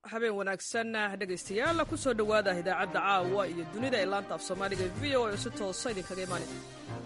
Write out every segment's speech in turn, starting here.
habeen wanaagsan dhegaystayaal ku soo dhowaada idaacadda caawa iyo dunida ee laanta af soomaaliga v o oo si toosa idinkaga imaanaysa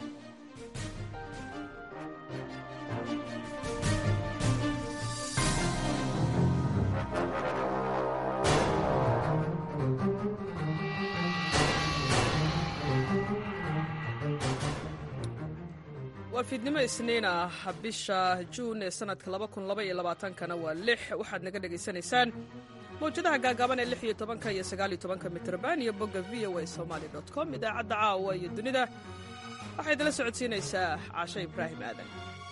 waa fiidnimo isniin ah bisha juun ee sanadka kana waa lix waxaad naga dhegaysanaysaan mawjadaha gaagaaban ee lix iyo tobanka iyo sagaal iyo tobanka mitrban iyo bogga v o a somaali dot com idaacadda caawa iyo dunida waxay idinla socodsiinaysaa caasho ibraahim aadan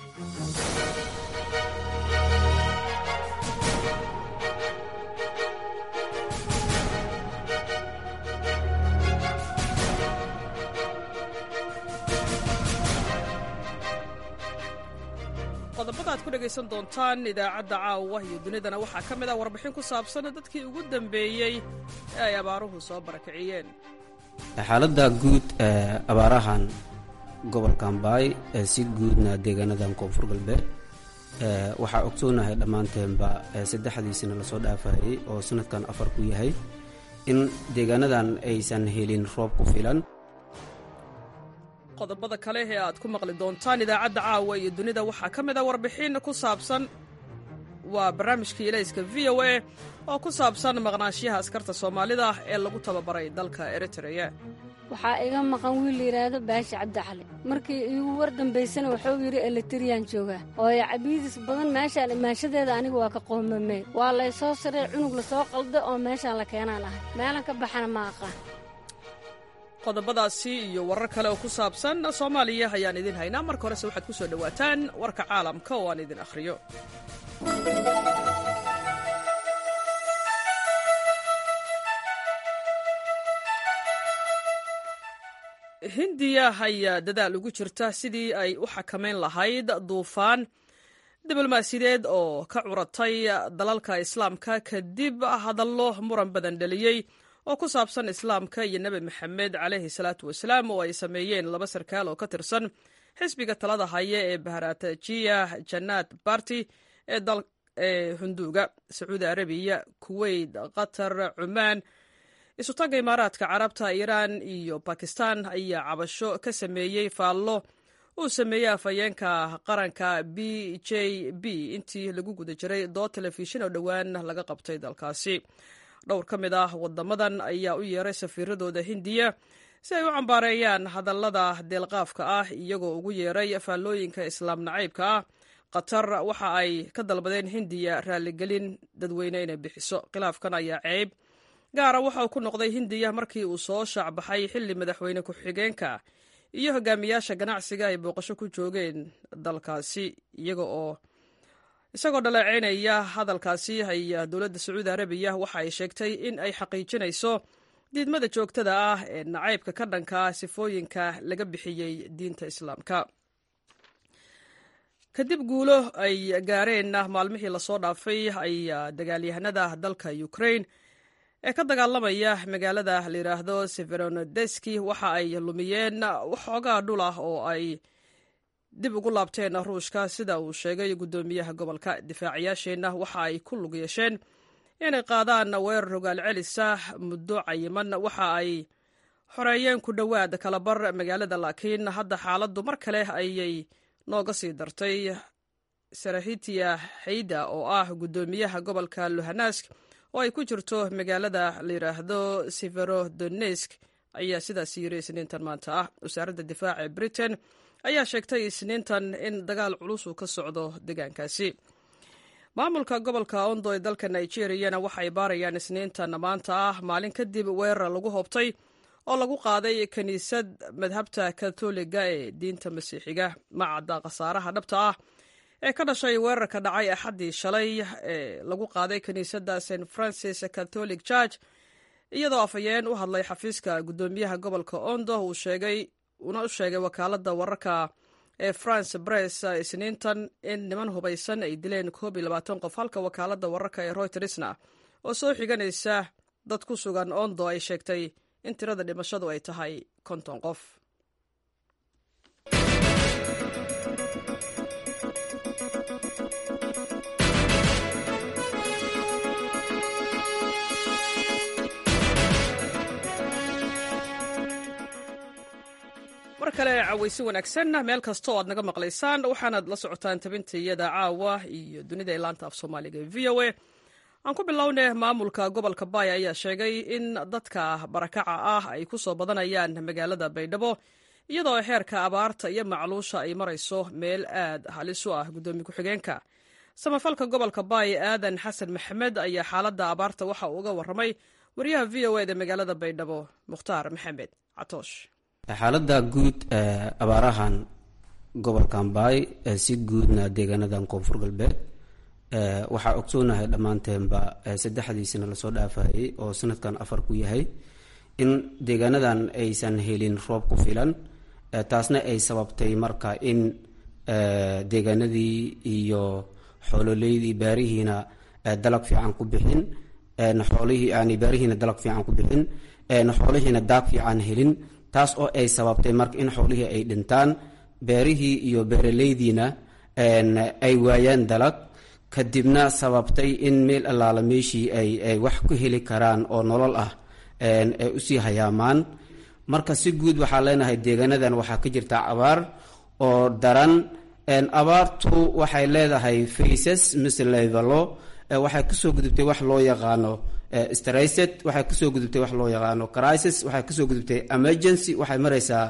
qodobada ad ku dhegaysan doontaan idaacadda caawa iyo dunidana waxaa ka mid ah warbixin ku saabsan dadkii ugu dambeeyey ee ay abaaruhu soo barakiciyeen xaaladda guud ee abaarahan gobolka ambaay ee si guudna deegaanadan koonfur galbeed waxaa ogsoonahay dhammaanteenba saddexdiisina lasoo dhaafayay oo sanadkan afar ku yahay in deegaanadan aysan helin roob ku filan qodobada kale ee aad ku maqli doontaan idaacadda caawa iyo dunida waxaa ka mid a warbixin ku saabsan waa barnaamijkii ilayska v o a oo ku saabsan maqnaanshiyaha askarta soomaalida ee lagu tababaray dalka eritreya waxaa iga maqan wiil layidhaahdo baashi cabdixali markii iigu war dambaysana wuxuu yidhi elitriyaan joogaa ooy cabiidis badan meeshaan imaanshadeeda aniga waa ka qoomamey waa laysoo sarey cunug lasoo qalda oo meeshaan la keenaan ahay meelan ka baxana ma aqaan qodobadaasi iyo warar kale oo ku saabsan soomaaliya ayaan idin haynaa marka horese waxaad ku soo dhowaataan warka caalamka oo aan idin akhriyo hindiya ayaa dadaal ugu jirta sidii ay u xakamayn lahayd duufaan diblomaasiyadeed oo ka curatay dalalka islaamka kadib hadallo muran badan dheliyey oo ku saabsan islaamka iyo nebi maxamed caleyhi salaatu wasalaam oo ay sameeyeen laba sarkaal oo ka tirsan xisbiga talada haya ee baharatajiya janaad barti ee hunduuga sacuudi arabiya kuweyt qatar cumaan isutaga imaaraadka carabta iiraan iyo bakistan ayaa cabasho ka sameeyey faallo uu sameeyey afhayeenka qaranka b j b intii lagu guda jiray dood telefishin oo dhowaan laga qabtay dalkaasi dhowr ka mid ah wadamadan ayaa u yeeray safiiradooda hindiya si ay u cambaareeyaan hadallada deelqaafka ah iyagoo ugu yeeray faallooyinka islaam nacaybka ah qatar waxa ay ka dalbadeen hindiya raaligelin dadweyne inay bixiso khilaafkan ayaa ceeb gaara waxa uu ku noqday hindiya markii uu soo shaacbaxay xilli madaxweyne ku-xigeenka iyo hogaamiyaasha ganacsiga ay booqasho ku joogeen dalkaasi iyaga oo isagoo dhaleeceynaya hadalkaasi ayaa dowladda sacuudi arabiya waxa ay sheegtay in ay xaqiijinayso diidmada joogtada ah ee nacaybka ka dhanka sifooyinka laga bixiyey diinta islaamka kadib guulo ay gaareen maalmihii lasoo dhaafay ayaa dagaalyahanada dalka ukraine ee ka dagaalamaya magaalada layidhaahdo severonodeski waxa ay lumiyeen waxoogaa dhul ah oo ay dib ugu laabteen ruushka sida uu sheegay guddoomiyaha gobolka difaacayaasheenna waxa ay ku lug yeesheen inay qaadaan weerar rogaal celisa muddo cayiman waxa ay xoreeyeen ku dhowaad kalabar magaalada laakiin hadda xaaladdu mar kale ayay nooga sii dartay sarahitiya xayda oo ah guddoomiyaha gobolka luhanask oo ay ku jirto magaalada layidhaahdo severodonesk ayaa sidaas yiri isniintan maanta ah wasaaradda difaaca ee britain ayaa sheegtay isniintan in dagaal culus uu ka socdo deegaankaasi maamulka gobolka ondo ee dalka nigeriyana waxay baarayaan isniintan maanta ah maalin kadib weerar lagu hobtay oo lagu qaaday kiniisad madhabta katoliga ee diinta masiixiga ma cadda khasaaraha dhabta ah ee ka dhashay weerarka dhacay axaddii shalay ee lagu qaaday kiniisadda st francis catholic church iyadoo afhayeen u hadlay xafiiska guddoomiyaha gobolka ondo uu sheegay uuna u sheegay wakaaladda wararka ee france bress isniintan in niman hubaysan ay dileen koob iyo labaatan qof halka wakaaladda wararka ee roytersna oo soo xiganaysa dad ku sugan ondo ay sheegtay in tirada dhimashadu ay tahay konton qof kale cawaysi wanaagsan meel kasta oo aad naga maqlaysaan waxaanaad la socotaan tabintayada caawa iyo dunida ee laanta af soomaaliga ee v o a aan ku bilownay maamulka gobolka baaya ayaa sheegay in dadka barakaca ah ay ku soo badanayaan magaalada baydhabo iyadoo xeerka abaarta iyo macluusha ay marayso meel aad halis u ah guddoomiye ku-xigeenka samafalka gobolka baaya aadan xasan maxamed ayaa xaaladda abaarta waxa uu uga warramay wariyaha v o eda magaalada baydhabo mukhtaar maxamed catoosh xaaladda guud abaarahan gobolkan baay si guudna deegaanadan koonfur galbeed waxaa ogsoonahay dhammaanteenba saddexdiisina lasoo dhaafayay oo sanadkan afar ku yahay in deegaanadan aysan helin roob ku filan taasna ay sababtay marka in deegaanadii iyo xoololeydii baarihiina dalag fiican ku bixin xoolihii yani baarihiina dalag fiican ku bixin xoolihiina daag fiican helin taas oo ay sababtay marka in xoolihii ay dhintaan beerihii iyo beeraleydiina ay waayaan dalag kadibna sababtay in meel allaala meeshii ay ay wax ku heli karaan oo nolol ah ay usii hayaamaan marka si guud waxaa leenahay deegaanadan waxaa ka jirta abaar oo daran abaartu waxay leedahay faces mise levelo waxay kasoo gudubtay wax loo yaqaano stricet waxay kasoo gudubtay wax loo yaqaano crisis waxay kasoo gudubtay emergency waxay maraysaa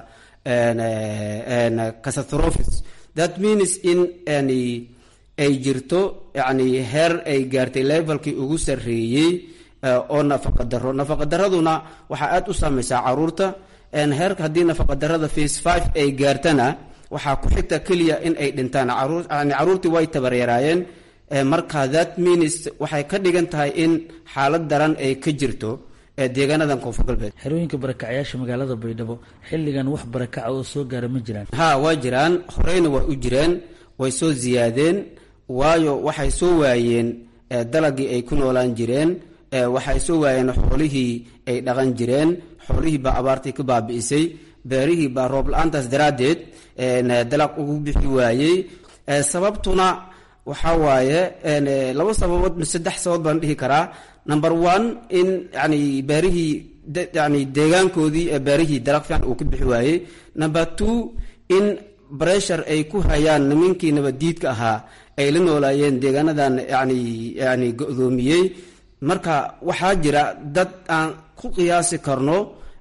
catastrophes that means in yani ay jirto yani heer ay gaartay levelkii ugu sarreeyey oo nafaqa daro nafaqa daraduna waxaa aada u saameysaa caruurta heerka haddii nafaqa darada face five ay gaartana waxaa ku xigta keliya in ay dhintaan yani caruurtii way tabaryaraayeen marka that means waxay ka dhigan tahay in xaalad daran ay ka jirto deegaanadan koonfur galbeed xerooyinka barakacyaasha magaalada baydhabo xilligan wax barakaca oo soo gaara ma jiraan ha waa jiraan horeyna waa u jireen way soo ziyaadeen waayo waxay soo waayeen dalagii ay ku noolaan jireen waxay soo waayeen xoolihii ay dhaqan jireen xoolihii baa abaartii ka baabi'isay beerihii baa roob la-aantaas daraaddeed dalag ugu bixi waayey sababtuna waxaa waaye laba sababood saddex sababood baan dhihi karaa number one in yani beerihii yani deegaankoodii beerihii dalag fiican uu ka bixi waayey number two in bressure ay ku hayaan nimankii nabaddiidka ahaa ay la noolaayeen deegaanadan yani yani go-doomiyey marka waxaa jira dad aan ku qiyaasi karno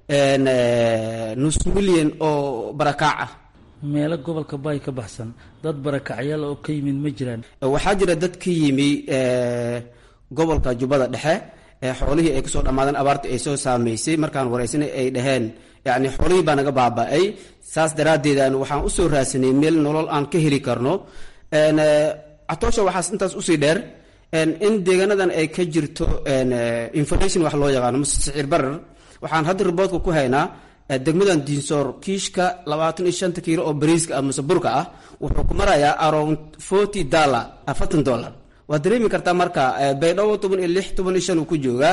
nus milyan oo barakaac ah meelo gobolka baay ka baxsan dad barakacyaal oo ka yimid ma jiraan waxaa jira dad ka yimi gobolka jubbada dhexe xoolihii ay kusoo dhammaadeen abaartii ay soo saameysay markaan wareysanay ay dhaheen yani xoolihii baa naga baaba-ay saas daraaddeedan waxaan usoo raadsanay meel nolol aan ka heli karno catoosha waxaas intaas usii dheer in deegaanadan ay ka jirto information wax loo yaqaano mase siciir barar waxaan hadda riboodka ku haynaa degmadan diinsoor kiishka labaatan iyo shanta kiilo oo bariiska ah mase burka ah wuxuu ku marayaa around forty dollar afartan dollar waad dareemi kartaa marka baydhabo toban iyo lix toban iyo shan uu ku joogaa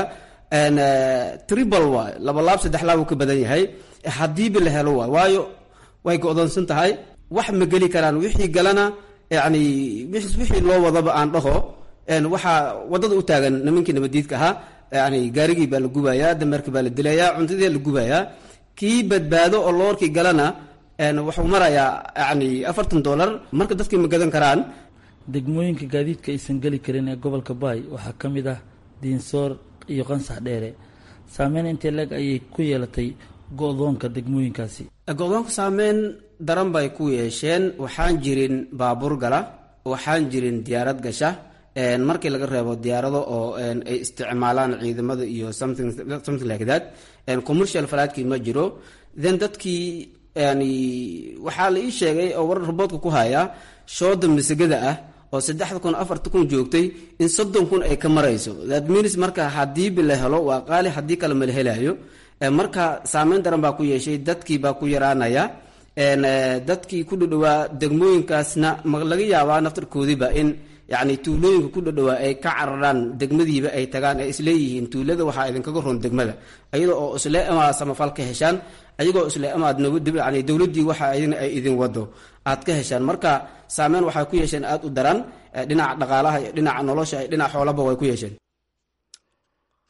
tribal waay laba laab saddex laab uu ka badan yahay haddiiba la helo waay waayo way go-doonsan tahay wax ma geli karaan wixii galana yani wixii loo wadaba aan dhaho waxaa wadada u taagan nimankii nabadiidka ahaa yani gaarigii baa la gubayaa dameerkii baa la dilayaa cuntadii la gubayaa kii badbaado oo loorkii galana wuxuu marayaa yani afartan dollar marka dadkii ma gadan karaan degmooyinka gaadiidka aysan geli karin ee gobolka baay waxaa ka mid ah diinsoor iyo qansax dheere saameyn intee leeg ayay ku yeelatay go-doonka degmooyinkaasi go-doonka saameyn daran bay ku yeesheen waxaan jirin baabuur gala waxaan jirin diyaarad gasha markii laga reebo diyaarado oo ay isticmaalaan ciidamada iyo something something like that commercial falaadkii ma jiro then dadkii yani waxaa la ii sheegay oo war roboodka ku haya shooda masagada ah oo saddexda kun afarta kun joogtay in soddon kun ay ka marayso that means marka hadiiba la helo waa qaali haddii kale ma la helayo marka saameyn daran baa ku yeeshay dadkii baa ku yaraanaya dadkii ku dhadhawaa degmooyinkaasna ma laga yaabaa naftarkoodiiba in yani tuulooyinka ku dhadhawaa ay ka cararaan degmadiiba ay tagaan ay isleeyihiin tuulada waxaa idinkaga ron degmada ayada oo isle amaad samafal ka heshaan ayagoo isle amaad yani dowladdii waxa idin ay idin wado aad ka heshaan marka saameyn waxay ku yeesheen aada u daran dhinaca dhaqaalaha dhinaca nolosha dhinaca xoolaba way ku yeesheen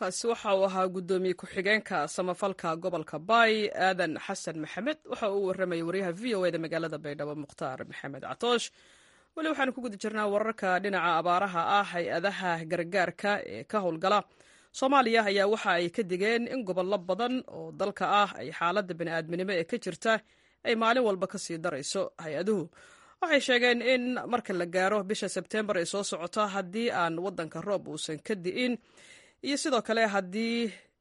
kaasi waxa uu ahaa guddoomiye ku-xigeenka samafalka gobolka baay aadan xasan maxamed waxa uu warramayay waryaha v o eda magaalada baydhabo mukhtaar maxamed catoosh weli waxaanu ku guda jirnaa wararka dhinaca abaaraha ah hay-adaha gargaarka ee ka howlgala soomaaliya ayaa waxa ay ka digeen in gobollo badan oo dalka ah ay xaaladda bani'aadminimo ee ka jirta ay maalin walba ka sii darayso hay-aduhu waxay sheegeen in marka la gaaro bisha sebteembar ay soo socoto haddii aan waddanka roob uusan ka di'in iyo sidoo kale haddii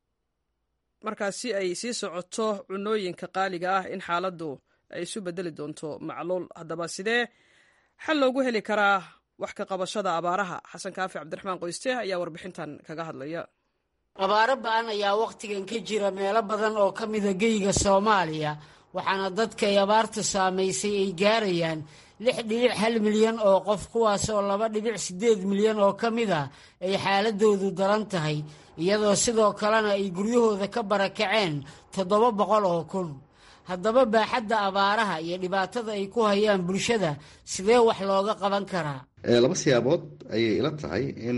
markaasi ay sii socoto cunooyinka qaaliga ah in xaaladdu ay isu bedeli doonto macluul haddaba sidee xal loogu heli karaa wax ka qabashada abaaraha xasan kaafi cabdiraxmaan qoyste ayaa warbixintan kaga hadlaya abaaro ba-an ayaa wakhtigan ka jira meelo badan oo ka mida geyga soomaaliya waxaana dadka ay abaartu saamaysay ay gaarayaan lix dhibic hal milyan oo qof kuwaasoo laba dhibic siddeed milyan oo ka mid ah ay xaaladoodu daran tahay iyadoo sidoo kalena ay guryahooda ka barakaceen toddoba boqol oo kun haddaba baaxadda abaaraha iyo dhibaatada ay ku hayaan bulshada sidee wax looga qaban karaa laba siyaabood ayay ila tahay in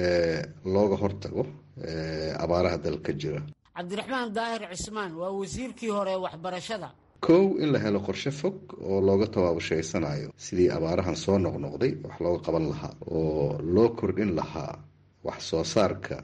looga hortago abaaraha dalka jira cabdiraxmaan daahir cismaan waa wasiirkii hore ee waxbarashada kow in la helo qorshe fog oo looga tabaabushaysanaayo sidii abaarahan soo noqnoqday wax looga qaban lahaa oo loo kordhin lahaa wax soo saarka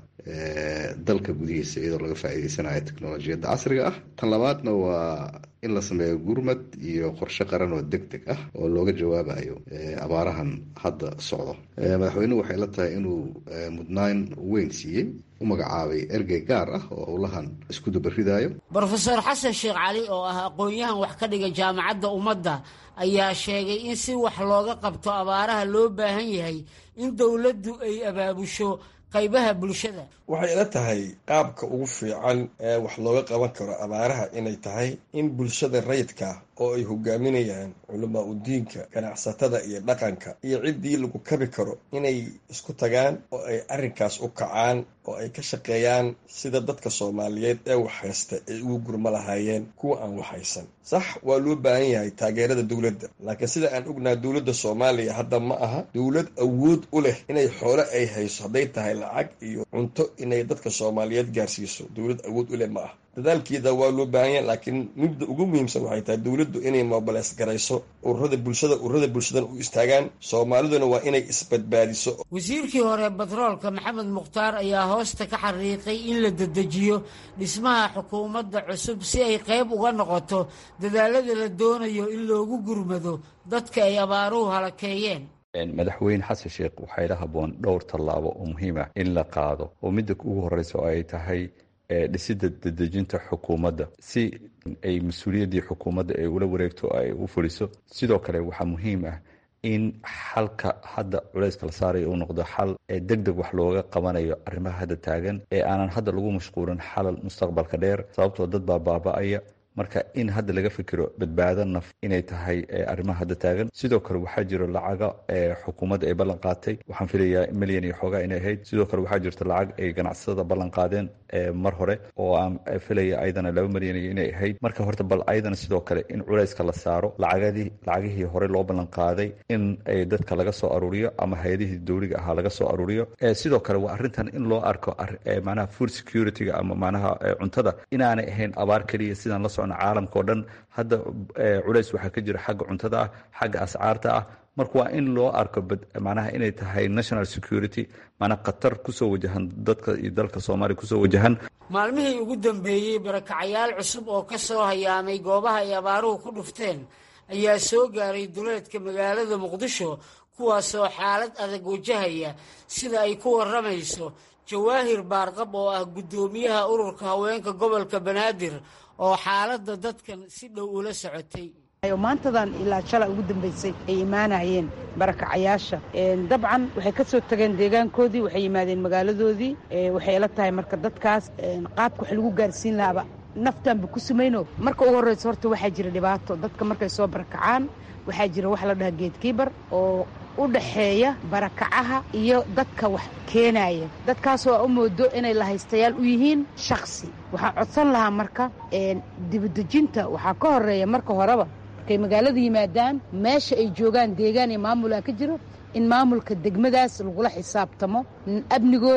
dalka gudihiisa iyadoo laga faa'iideysanayo teknolojiyadda casriga ah tan labaadna waa in la sameeyo gurmad iyo qorshe qaran oo deg deg ah oo looga jawaabayo abaarahan hadda socdo madaxweynuhu waxay la tahay inuu mudnaan weyn siiyey u magacaabay ergey gaar ah oo howlahan isku dubaridayo brofeor xasan sheekh cali oo ah aqoon-yahan wax ka dhiga jaamacadda ummadda ayaa sheegay in si wax looga qabto abaaraha loo baahan yahay in dowladdu ay abaabusho qaybaha bulshada waxay ila tahay qaabka ugu fiican ee wax looga qaban karo abaaraha inay tahay in bulshada rayidka oo ay hogaaminayaan culamaa udiinka ganacsatada iyo dhaqanka iyo ciddii lagu kabi karo inay isku tagaan oo ay arrinkaas u kacaan oo ay ka shaqeeyaan sida dadka soomaaliyeed ee waxhaysta ay ugu gurma lahaayeen kuwa aan waxhaysan sax waa loo baahan yahay taageerada dowladda laakiin sida aan ognaha dowladda soomaaliya hadda ma aha dowlad awood u leh inay xoole ay hayso hadday tahay lacag iyo cunto inay dadka soomaaliyeed gaarsiiso dowlad awood u leh ma aha dadaalkeeda waa loo baahan yahay laakiin midda ugu muhiimsan waxay tahay dowladdu inay mobileys garayso ururada bulshada ururada bulshadan u istaagaan soomaaliduna waa inay isbadbaadiso wasiirkii hore batroolka maxamed mukhtaar ayaa hoosta ka xariiqay in la dedejiyo dhismaha xukuumadda cusub si ay qayb uga noqoto dadaalada la doonayo in loogu gurmado dadka ay abaaruhu halakeeyeen madaxweyne xasan sheekh waxaa ila haboon dhowr tallaabo oo muhiim ah in la qaado oo midda ugu horeysa oo ay tahay dhisidda dedejinta xukuumadda si ay mas-uuliyaddii xukuumadda ay ula wareegto ay u fuliso sidoo kale waxaa muhiim ah in xalka hadda culayska la saarayo uu noqdo xal ee deg deg wax looga qabanayo arrimaha hadda taagan ee aanan hadda lagu mashquulin xalal mustaqbalka dheer sababtoo dad baa baaba-aya marka in hadda laga fikiro badbaado naf inay tahay arrimaha hadda taagan sidoo kale waxaa jiro lacaga xukuumadda ay ballan qaatay waxaan filayaa milyan iyo xoogaa inay ahayd sidoo kale waxaa jirta lacag ay ganacsatada ballan qaadeen mar hore oo aan filaya ayadana laba milyan iyo inay ahayd marka horta bal ayadana sidoo kale in culayska la saaro lacagadii lacagihii hore loo ballan qaaday in dadka laga soo aruuriyo ama hay-adihii dowliga ahaa laga soo aruuriyo sidoo kale waa arrintan in loo arko macnaha food security-ga ama macnaha cuntada inaanay ahayn abaar keliya sidaan la caalamka oo dhan hadda culays waxaa ka jira xagga cuntada ah xagga ascaarta ah marka waa in loo arko macnaha inay tahay national security maanaa khatar kusoo wajahan dadka iyo dalka soomaaliya kusoo wajahan maalmihii ugu dambeeyey barakacayaal cusub oo ka soo hayaamay goobaha ay abaaruhu ku dhufteen ayaa soo gaaray duleedka magaalada muqdisho kuwaasoo xaalad adag wajahaya sida ay ku warramayso jawaahir baarqab oo ah guddoomiyaha ururka haweenka gobolka banaadir oo xaaladda dadkan si dhow ula socotay maantadan ilaa shala ugu dambaysay ay imaanayeen barakacayaasha dabcan waxay ka soo tageen deegaankoodii waxay yimaadeen magaaladoodii waxay ila tahay marka dadkaas qaabka wax lagu gaarsiin lahaaba naftaanba ku sumayno marka ugu horreysa horta waxaa jira dhibaato dadka markay soo barakacaan waxaa jira wax la dhaha geedkiibar oo u dhaxeeya barakacaha iyo dadka wax keenaya dadkaasoo u moodo inay lahaystayaal u yihiin shaksi waxaan codsan lahaa marka dibadejinta waxaa ka horeeya marka horeba markay magaalada yimaadaan meesha ay joogaan deegaan iyo maamulaa ka jiro in maamulka degmadaas lagula xisaabtamo amnigooda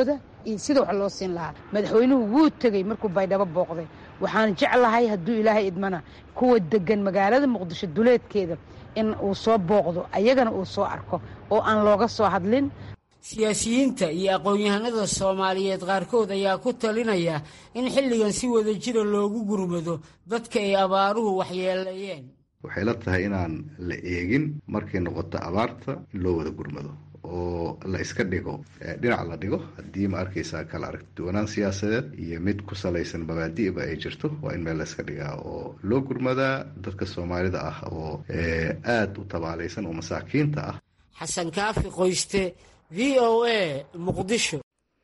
iyo sida wax loo siin lahaa madaxweynuhu wuu tegey markuu baydhabo booqday waxaan jeclahay hadduu ilaahay idmana kuwa degan magaalada muqdisho duleedkeeda in uu soo booqdo ayagana uu soo arko oo aan looga soo hadlin siyaasiyiinta iyo aqoon-yahanada soomaaliyeed qaarkood ayaa ku talinaya in xilligan si wada jira loogu gurmado dadka ay abaaruhu waxyeeleeyeen waxay la tahay inaan la eegin markay noqoto abaarta in loo wada gurmado oo la iska dhigo dhinac la dhigo haddii ma arkaysaa kala aragtiduwanaan siyaasadeed iyo mid ku salaysan mabaadi'ba ay jirto waa in meel la iska dhigaa oo loo gurmadaa dadka soomaalida ah oo aada u tabaalaysan oo masaakiinta ah xasan kaafi qoyste v o a muqdisho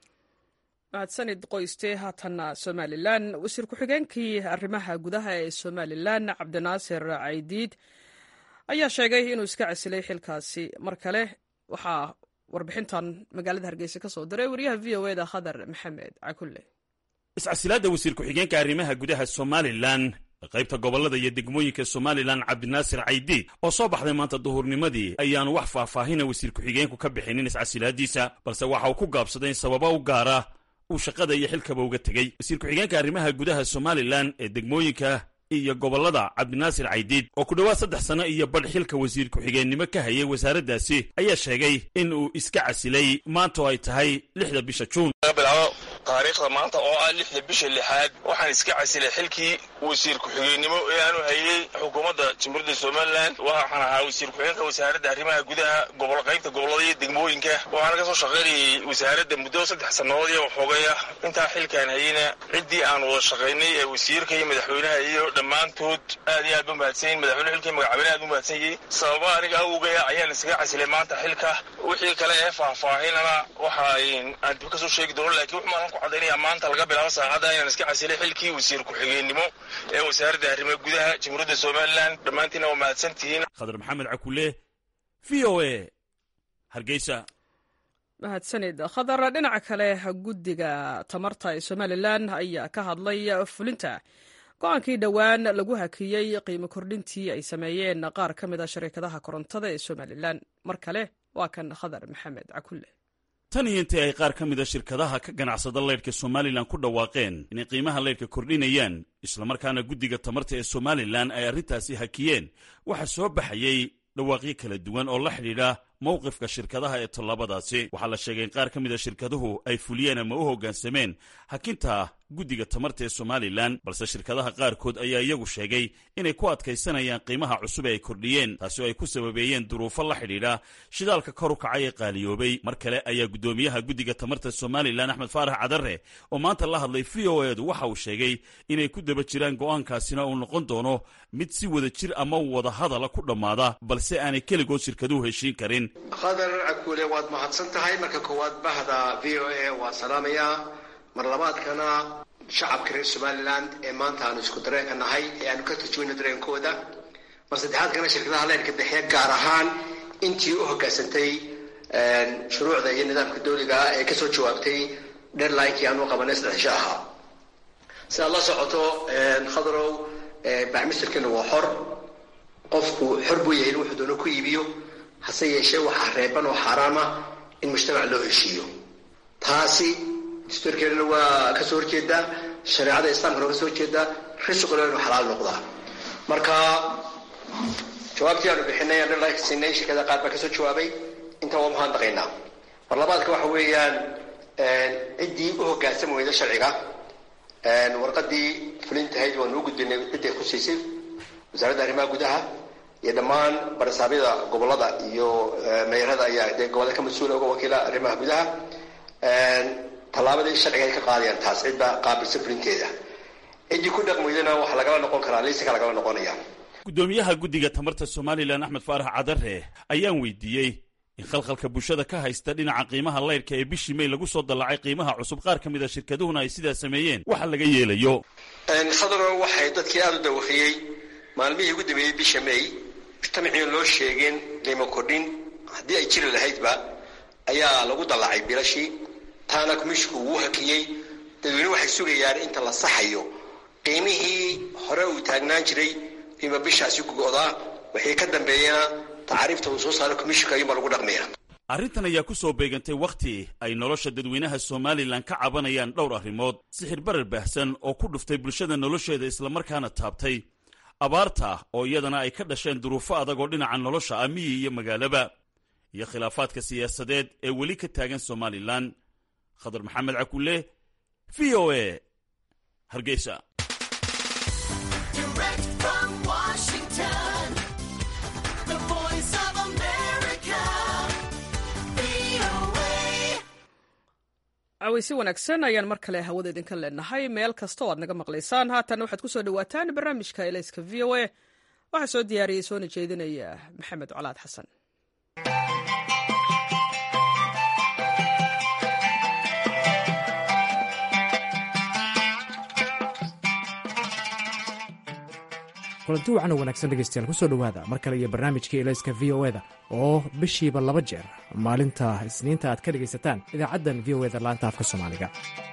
mahadsanid qoyste haatanna somalilan wasiir ku-xigeenkii arrimaha gudaha ee somalilan cabdinaasir caydiid ayaa sheegay inuu iska casilay xilkaasi mar kale waxaa warbixintan magaalada hargeysa ka soo diray wariyaha v o eda khadar maxamed cakulle iscasilaadda wasiir ku-xigeenka arrimaha gudaha somalilan qaybta gobollada iyo degmooyinka somalilan cabdinaasir caydiid oo soo baxday maanta duhurnimadii ayaanu wax faahfaahina wasiir ku-xigeenku ka bixinin iscasilaaddiisa balse waxa uu ku gaabsaday in sababa u gaara uu shaqada iyo xilkaba uga tegey wasiir ku-xigeenka arrimaha gudaha somalilan ee degmooyinka iyo gobollada cabdinaasir caydiid oo ku dhowaad saddex sano iyo badh xilka wasiir ku-xigeennimo ka hayay wasaaraddaasi ayaa sheegay in uu iska casilay maantoo ay tahay lixda bisha juun taariikhda maanta oo ah lixda bisha lixaad waxaan iska casilay xilkii wasiir ku-xigeenimo ee aanu hayay xukuumadda jamhuuriyadda somalilan waxaan ahaa wasiir ku-xigeenka wasaaradda arrimaha gudaha gobol qaybta gobollada iyo degmooyinka waxaana ka soo shaqaynayay wasaaradda muddo saddex sannadood iyo waxoogaya intaa xilkaan hayeyna ciddii aan wada shaqaynay ee wasiirka iyo madaxweynaha iyo dhammaantood aad iyo aad ba mahadsanyiin madaxweyne xilkii magacabene aad u mahadsanyay sababa aniga awgaya ayaan iskaga casilay maanta xilka wixii kale ee faahfaahinana waxa aan dib ka soo sheegi doono lakiin wuxumaan ku cadaynaya maanta laga bilaabo saacadda inaan iska casilay xilkii wasiir ku-xigeenimo ee wasaaradda arrimaha gudaha jamhuuriyadda somalilan dhammaantiina waa mahadsan tihiin khadar maxamed cakule v o a hargeysa mahadsanid khadar dhinaca kale guddiga tamarta ee somalilan ayaa ka hadlay fulinta go-aankii dhowaan lagu hakiyey qiimo kordhintii ay sameeyeen qaar ka mid a shariikadaha korontada ee somalilan mar kale waa kan khadar maxamed cakulle tan iyo intii ay qaar ka mida shirkadaha ka ganacsada leydhka somalilan ku dhawaaqeen inay qiimaha leydhka kordhinayaan islamarkaana guddiga tamarta ee somalilan ay arrintaasi hakiyeen waxaa soo baxayey dhawaaqyo kala duwan oo la xidhiidha mowqifka shirkadaha ee tallaabadaasi waxaa la sheegay in qaar ka mid a shirkaduhu ay fuliyeen ama u hoggaansameen hakinta guddiga tamarta ee somalilan balse shirkadaha qaarkood ayaa iyagu sheegay inay ku adkaysanayaan qiimaha cusub ee ay kordhiyeen taasi oo ay ku sababeeyeen duruufo la xidhiidha shidaalka kor u kacay ee qaaliyoobay mar kale ayaa guddoomiyaha guddiga tamarta somalilan axmed faarax cadare oo maanta la hadlay v o edu waxa uu sheegay inay ku daba jiraan go'aankaasina uu noqon doono mid si wada jir ama wada hadala ku dhammaada balse aanay keligood shirkaduhu heshiin karin khadar cakuule waad mahadsan tahay marka koowaad bahda v o a waa salaamayaa mar labaadkana shacabka reer somalilan ee maanta aanu isku dareenka nahay ee aanu ka turjumayno dareenkooda mar saddexaadkana shirkadaha leyrka bixiya gaar ahaan intii u hoggaansantay shuruucda iyo nidaamka dawliga ah ee kasoo jawaabtay deadlinekii aanu qabanay saddexsho ahaa si aad la socoto khadarow bacmisirkiina waa xor qofku xor buu yahay in wuxuu doono ku iibiyo hase yeeshee waxaa reeban oo xaaraama in mujtamac loo heshiiyo taasi dastuurkeedana waa kasoo horjeedaa shareecada islaamkana waa kasoo horjeedaa risquna inuu xalaal noqdaa marka jawaabtii aanu bixinay aan siinay shirkada qaar baa kasoo jawaabay intaa waa mahadnaqaynaa mar labaadka waxa weeyaan ciddii u hoggaansami weyda sharciga warqadii fulintahayd waanu u gudbinay cidday khusiisay wasaaradda arrimaha gudaha iyo dhammaan barsaabyada gobolada iyo meerada ayaa dee gobolada ka mas-uula uga wakiila arrimaha gudaha tallaabadii sharciga ay ka qaadayaan taas cidda qaabilsan fulinteeda ciddii ku dhaqmaydana waxaa lagala noqon karaa liisaka lagala noqonaya guddoomiyaha guddiga tamarta somalilan axmed faarax cadare ayaan weydiiyey in khalkhalka bulshada ka haysta dhinaca qiimaha leyrhka ee bishii may lagu soo dallacay qiimaha cusub qaar ka mid a shirkaduhuna ay sidaa sameeyeen waxa laga yeelayo khadaro waxay dadkii aada u dawaqiyey maalmihii ugu dambeeyey bisha may mujtamaciin loo sheegeen qiimo kordhin haddii ay jiri lahaydba ayaa lagu dallacay bilashii taana kumishku wuu hakiyey dadweyne waxay sugayaan inta la saxayo qiimihii hore uu taagnaan jiray qiimo bishaasi ku go'daa wixii ka dambeeyana tacaariifta uu soo saaro kumishka ayuunbaa lagu dhaqmaya arrintan ayaa ku soo beegantay wakhti ay nolosha dadweynaha somalilan ka cabanayaan dhowr arrimood sixir barar baahsan oo ku dhuftay bulshada nolosheeda islamarkaana taabtay abaarta oo iyadana ay ka dhasheen duruufo adag oo dhinaca nolosha ah miyi iyo magaalaba iyo khilaafaadka siyaasadeed ee weli ka taagan somalilan khadar maxamed cakulle v o a hargeysa caweysi wanaagsan ayaan mar kale hawada idinka leenahay meel kasta oo aad naga maqlaysaan haatanna waxaad kusoo dhawaataan barnaamijka elayska v o a waxaa soo diyaariyey soona jeedinaya maxamed colaad xasan kulanti wacan oo wanaagsan dhegeystayaal kusoo dhowaada mar kale iyo barnaamijkii elayska v o eda oo bishiiba laba jeer maalinta isniinta aad ka dhegaysataan idaacaddan v o eda laanta afka soomaaliga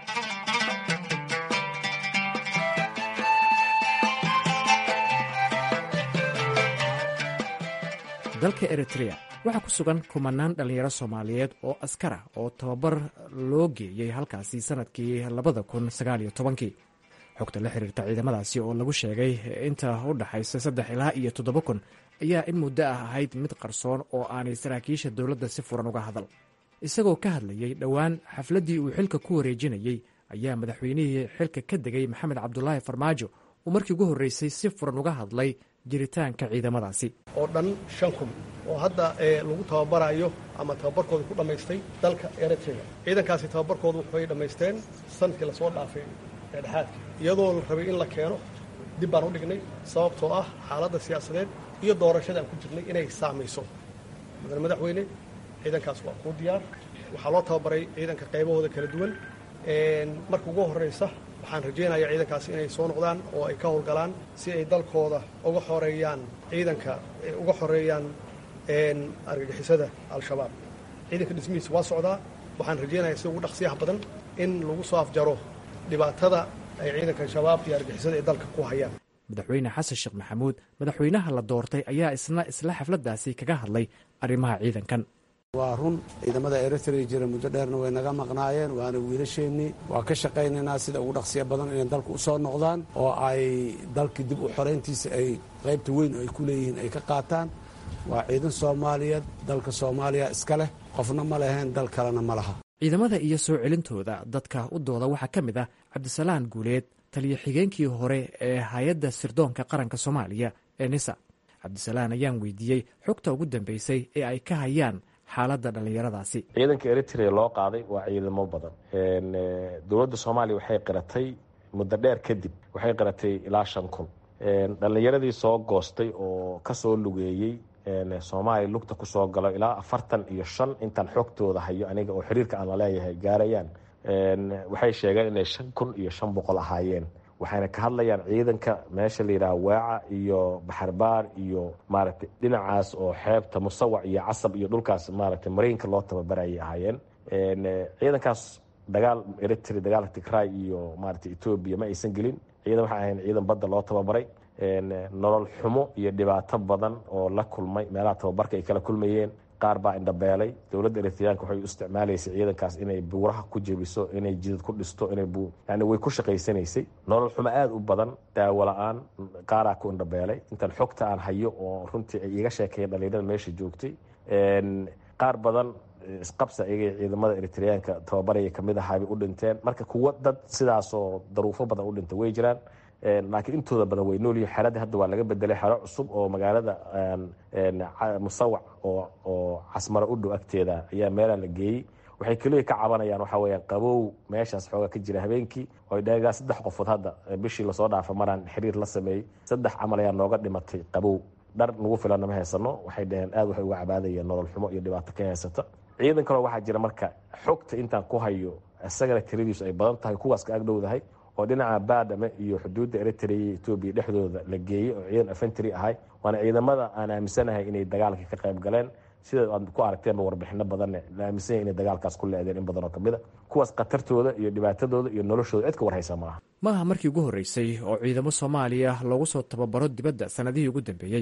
dalka eritrea waxaa ku sugan kumanaan dhallinyaro soomaaliyeed oo askara oo tababar loo geeyey halkaasi sannadkii labada kun sagaaliyo tobankii xogta la xiriirta ciidamadaasi oo lagu sheegay inta u dhaxaysa saddex ilaa iyo toddoba kun ayaa in muddo ah ahayd mid qarsoon oo aanay saraakiisha dowladda si furan uga hadal isagoo ka hadlayey dhowaan xafladdii uu xilka ku wareejinayey ayaa madaxweynihii xilka ka degay maxamed cabdulaahi farmaajo uu markii ugu horreysay si furan uga hadlay jiritaanka ciidamadaasi oo dhan shan kun oo hadda lagu tababarayo ama tababarkooda ku dhammaystay dalka eritrea ciidankaasi tababarkooda waxay dhammaysteen sanadkii lasoo dhaafay eedhexaadka iyadoo la rabay in la keeno dib baan u dhignay sababtoo ah xaaladda siyaasadeed iyo doorashada aan ku jirnay inay saamayso mudane madaxweyne ciidankaas waa kuu diyaar waxaa loo tababaray ciidanka qaybahooda kala duwan marka ugu horraysa waxaan rajaynayaa ciidankaasi inay soo noqdaan oo ay ka howlgalaan si ay dalkooda uga xoreeyaan ciidanka uga xoreeyaan argagixisada al-shabaab ciidanka dhismihiisa waa socdaa waxaan rajaynayaa si ugu dhaqsiyaha badan in lagu soo afjaro dhibaatada ay ciidanka shabaab iyo argixisada ay dalka ku hayaan madaxweyne xasan sheekh maxamuud madaxweynaha la doortay ayaa isna isla xafladdaasi kaga hadlay arrimaha ciidankan waa run ciidamada eritrea jira muddo dheerna way naga maqnaayeen waana wiilasheennii waa ka shaqaynaynaa sida ugu dhaqsiya badan inay dalka u soo noqdaan oo ay dalkii dib u xorayntiisa ay qaybta weyn oo ay ku leeyihiin ay ka qaataan waa ciidan soomaaliyeed dalka soomaaliya iska leh qofna ma leheen dal kalena ma laha ciidamada iyo soo celintooda dadka u dooda waxaa ka mid ah cabdisalaan guuleed taliyo xigeenkii hore ee hay-adda sirdoonka qaranka soomaaliya ee nisa cabdisalaan ayaan weydiiyey xogta ugu dambeysay ee ay ka hayaan xaaladda dhallinyaradaasi ciidanka eritrea loo qaaday waa ciidamo badan dowladda soomaaliya waxay qiratay muddo dheer kadib waxay qiratay ilaa shan kun dhallinyaradii soo goostay oo kasoo lugeeyey soomaaliya lugta kusoo galo ilaa afartan iyo shan intaan xogtooda hayo aniga oo xiriirka aan la leeyahay gaarayaan waxay sheegeen inay shan kun iyo shan boqol ahaayeen waxayna ka hadlayaan ciidanka meesha la yidhaha waaca iyo baxarbaar iyo maaragtay dhinacaas oo xeebta musawac iyo casab iyo dhulkaas maaragtay mariinka loo tababarayay ahaayeen ciidankaas dagaal eritrea dagaalka tigray iyo maaragtay etoobiya ma aysan gelin ciidan waxay ahayn ciidan badda loo tababaray nolol xumo iyo dhibaato badan oo la kulmay meelaha tababarka ay kala kulmayeen qaar baa indhabeelay dowladda eritreyaanka waxay u isticmaalaysay ciidankaas inay buuraha ku jebiso inay jidad ku dhisto inay yani way ku shaqaysanaysay nolol xumo aada u badan daawo la-aan qaaraa ku indhabeelay intaan xogta aan hayo oo runtii ay iga sheekeeyeen dhalinyarada meesha joogtay qaar badan isqabsa iyaga ciidamada eritreyaanka tababaraya kamid ahaabay u dhinteen marka kuwo dad sidaasoo daruufo badan u dhintay way jiraan laakiin intooda badan way noolyihin xeradii hadda waa laga bedelay xero cusub oo magaalada musawac oo casmaro u dhow agteeda ayaa meelaa la geeyey waxay keliya ka cabanayaan waxaa weyaan qabow meeshaas xoogaa ka jira habeenkii oy dheegaa saddex qofood hadda bishii lasoo dhaafa maraan xiriir la sameeyey saddex camal ayaa nooga dhimatay qabow dhar nagu filanna ma haysano waxay dhaheen aad waxay uga cabaadayeen nolol xumo iyo dhibaato ka haysata ciidan kaloo waxaa jira marka xogta intaan ku hayo isagana tiradiisu ay badan tahay kuwaas ka agdhowdahay oo dhinaca baadhame iyo xuduudda eritrea iyo etoobiya dhexdooda la geeyey oo ciidan afentry ahay waana ciidamada aan aaminsanahay inay dagaalka ka qayb galeen sida aad ku aragteenba warbixino badanne la aaminsan yahay inay dagaalkaas ku leedeen in badan oo kamid a kuwaas khatartooda iyo dhibaatadooda iyo noloshooda cid ka warhaysa maaha maaha markii ugu horreysay oo ciidamo soomaaliya loogu soo tababaro dibadda sannadihii ugu dambeeyey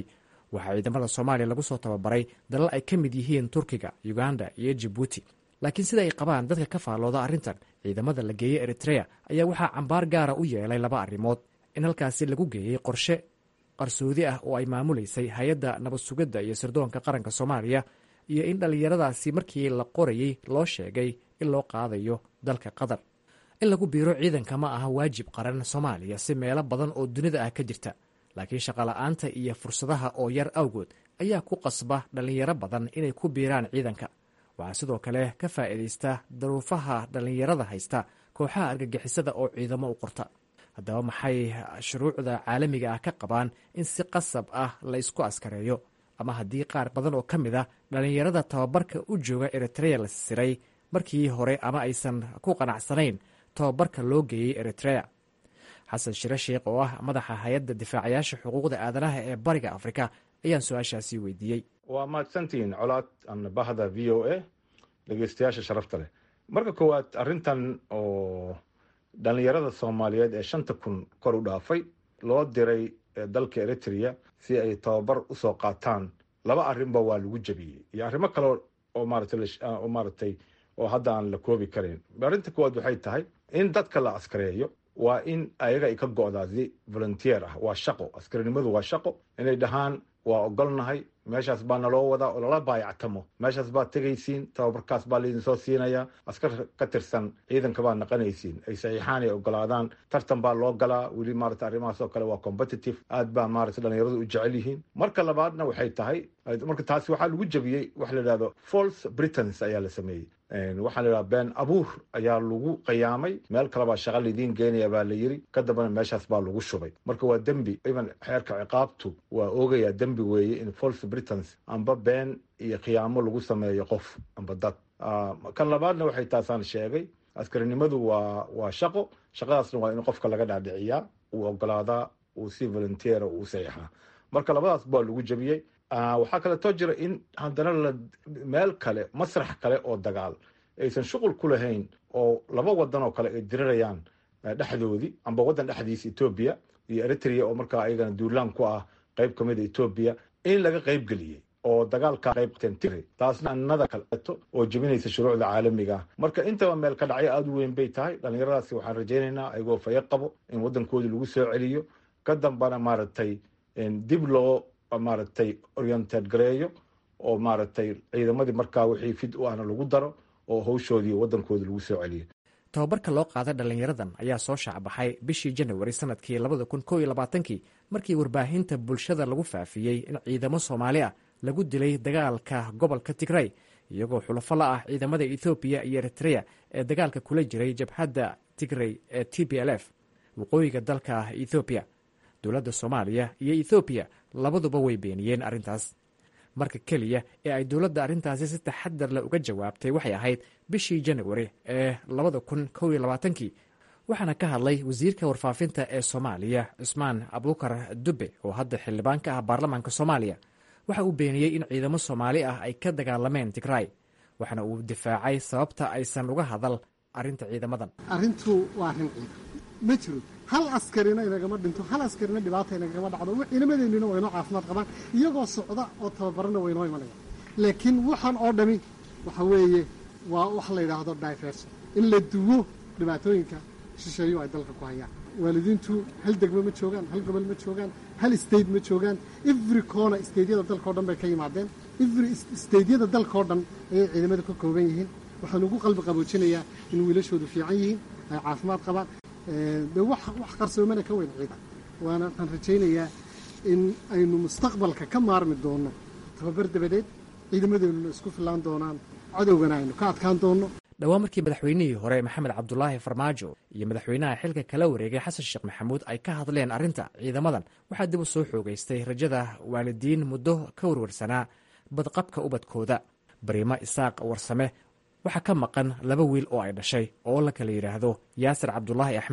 waxaa ciidamada soomaaliya lagu soo tababaray dalal ay ka mid yihiin turkiga uganda iyo jibuuti laakiin sida ay qabaan dadka ka faallooda arrintan ciidamada la geeyey eritrea ayaa waxaa cambaar gaara u yeelay laba arrimood in halkaasi lagu geeyey qorshe qarsoodi ah oo ay maamulaysay hay-adda nabad sugidda iyo sirdoonka qaranka soomaaliya iyo in dhallinyaradaasi markii la qorayey loo sheegay in loo qaadayo dalka qatar in lagu biiro ciidanka ma aha waajib qaran soomaaliya si meelo badan oo dunida ah ka jirta laakiin shaqola'aanta iyo fursadaha oo yar awgood ayaa ku qasba dhallinyaro badan inay ku biiraan ciidanka waxaa sidoo kale ka faa'iidaysta daruufaha dhallinyarada haysta kooxaha argagixisada oo ciidamo u qorta haddaba maxay shuruucda caalamiga ah ka qabaan in si qasab ah la isku askareeyo ama haddii qaar badan oo ka mid a dhallinyarada tababarka u jooga eritrea la siray markii hore ama aysan ku qanacsanayn tababarka loo geeyey eritrea xasan shire sheikh oo ah madaxa hay-adda difaacayaasha xuquuqda aadanaha ee bariga afrika ayaan su-aashaasi weydiiyey waa mahadsantihiin colaad ana bahda v o a dhegeystayaasha sharafta leh marka koowaad arrintan oo dhallinyarada soomaaliyeed ee shanta kun kor u dhaafay loo diray dalka eritrea si ay tababar usoo qaataan laba arrinba waa lagu jebiyey iyo arrimo kale oo maarataoo maaratay oo hadda aan la koobi karayn arrinta koowaad waxay tahay in dadka la askareeyo waa in ayaga ay ka go'daa si volunteer ah waa shaqo askarinimadu waa shaqo inay dhahaan waa ogolnahay meeshaas baa naloo wadaa oo lala baayactamo meeshaas baad tegaysiin tababarkaas baa laydin soo siinayaa askar ka tirsan ciidanka baad naqanaysiin ay saxiixaan ay ogolaadaan tartan baa loo galaa weli maarata arrimahaas oo kale waa competitive aad baa maarata dhallinyaradu u jecel yihiin marka labaadna waxay tahay marka taasi waxaa lagu jebiyey waxa la yidhahdo false britons ayaa la sameeyey waxaa la yidhaha been abuur ayaa lagu qiyaamay meel kale baa shaqa laydiin geenaya baa la yiri ka dambana meeshaas baa lagu shubay marka waa dembi even xeerka ciqaabtu waa oogayaa dembi weeye in false britons amba been iyo khiyaamo lagu sameeyo qof amba dad kan labaadna waxay taasaan sheegay askarinimadu waa waa shaqo shaqadaasna waa in qofka laga dhaadhiciyaa uu ogolaadaa uu si volunteera uu saxiixaa marka labadaas baa lagu jebiyey waxaa kaleetoo jira in haddana la meel kale masrax kale oo dagaal aysan shuqul ku lahayn oo laba wadan oo kale ay dirirayaan dhexdoodii amba waddan dhexdiisa etoobiya iyo eritrea oo markaa ayagana duulaan ku ah qayb ka mid a etoobiya in laga qayb geliyey oo dagaalka qaybqateen tigray taasna annada kaleeto oo jebinaysa shuruucda caalamiga ah marka intaba meel ka dhacyo aada u weyn bay tahay dhallinyaradaasi waxaan rajaynaynaa ayagoo fayo qabo in waddankoodii lagu soo celiyo ka dambana maaragtay dib loo maaragtay oriented gareeyo oo maaragtay ciidamadii markaa wixii fid u ahna lagu daro oo hawshoodii waddankoodii lagu soo celiyo tababarka loo qaaday dhallinyaradan ayaa soo shaacbaxay bishii janawari sanadkii labada kun koo iyo labaatankii markii warbaahinta bulshada lagu faafiyey in ciidamo soomaali ah lagu dilay dagaalka gobolka tigray iyagoo xulafo la ah ciidamada ethoobiya iyo eritrea ee dagaalka kula jiray jabhadda tigray ee t b l f waqooyiga dalka ethoobiya dowladda soomaaliya iyo ethoobiya labaduba way beeniyeen arrintaas marka keliya ee ay dowladda arrintaasi si taxadar leh uga jawaabtay waxay ahayd bishii janawari ee labada kun kow iyo labaatankii waxaana ka hadlay wasiirka warfaafinta ee soomaaliya cusmaan abuukar dube oo hadda xildhibaan ka ah baarlamaanka soomaaliya waxa uu beeniyey in ciidamo soomaali ah ay ka dagaalameen tigray waxaana uu difaacay sababta aysan uga hadal arrinta ciidamadan arrintu waa arrin ciidan ma jiro hal askarina inagama dhinto hal askarina dhibaata inagama dhacdo ciidamadeennina waynoo caafimaad qabaan iyagoo socda oo tababarana waynoo imanaya laakiin waxaan oo dhami waxa weeye waa wax la yidhaahdo diverson in la duwo dhibaatooyinka shisheeyo ay dalka ku hayaan waalidiintu hal degmo ma joogaan hal gobol ma joogaan hal state ma joogaan every corner stateyada dalkao dhan bay ka yimaadeen every stateyada dalkao dhan ayay ciidamada ka kooban yihiin waxaan ugu qalbi qaboojinayaa in wiilashoodu fiican yihiin ay caafimaad qabaan de wax qarsoomana ka weyn ciidan waana waxaan rajaynayaa in aynu mustaqbalka ka maarmi doono tababar dabadeed ciidamadeennuna isku fillaan doonaan cadowgana aynu ka adkaan doonno dhowaan markii madaxweynihii hore maxamed cabdulaahi farmaajo iyo madaxweynaha xilka kala wareegay xasan sheekh maxamuud ay ka hadleen arrinta ciidamadan waxaa dib u soo xoogaystay rajada waalidiin muddo ka warwarsanaa badqabka ubadkooda bariimo isaaq warsame waxaa ka maqan laba wiil oo ay dhashay oo la kala yidhaahdo yaasir cabdulaahi axmed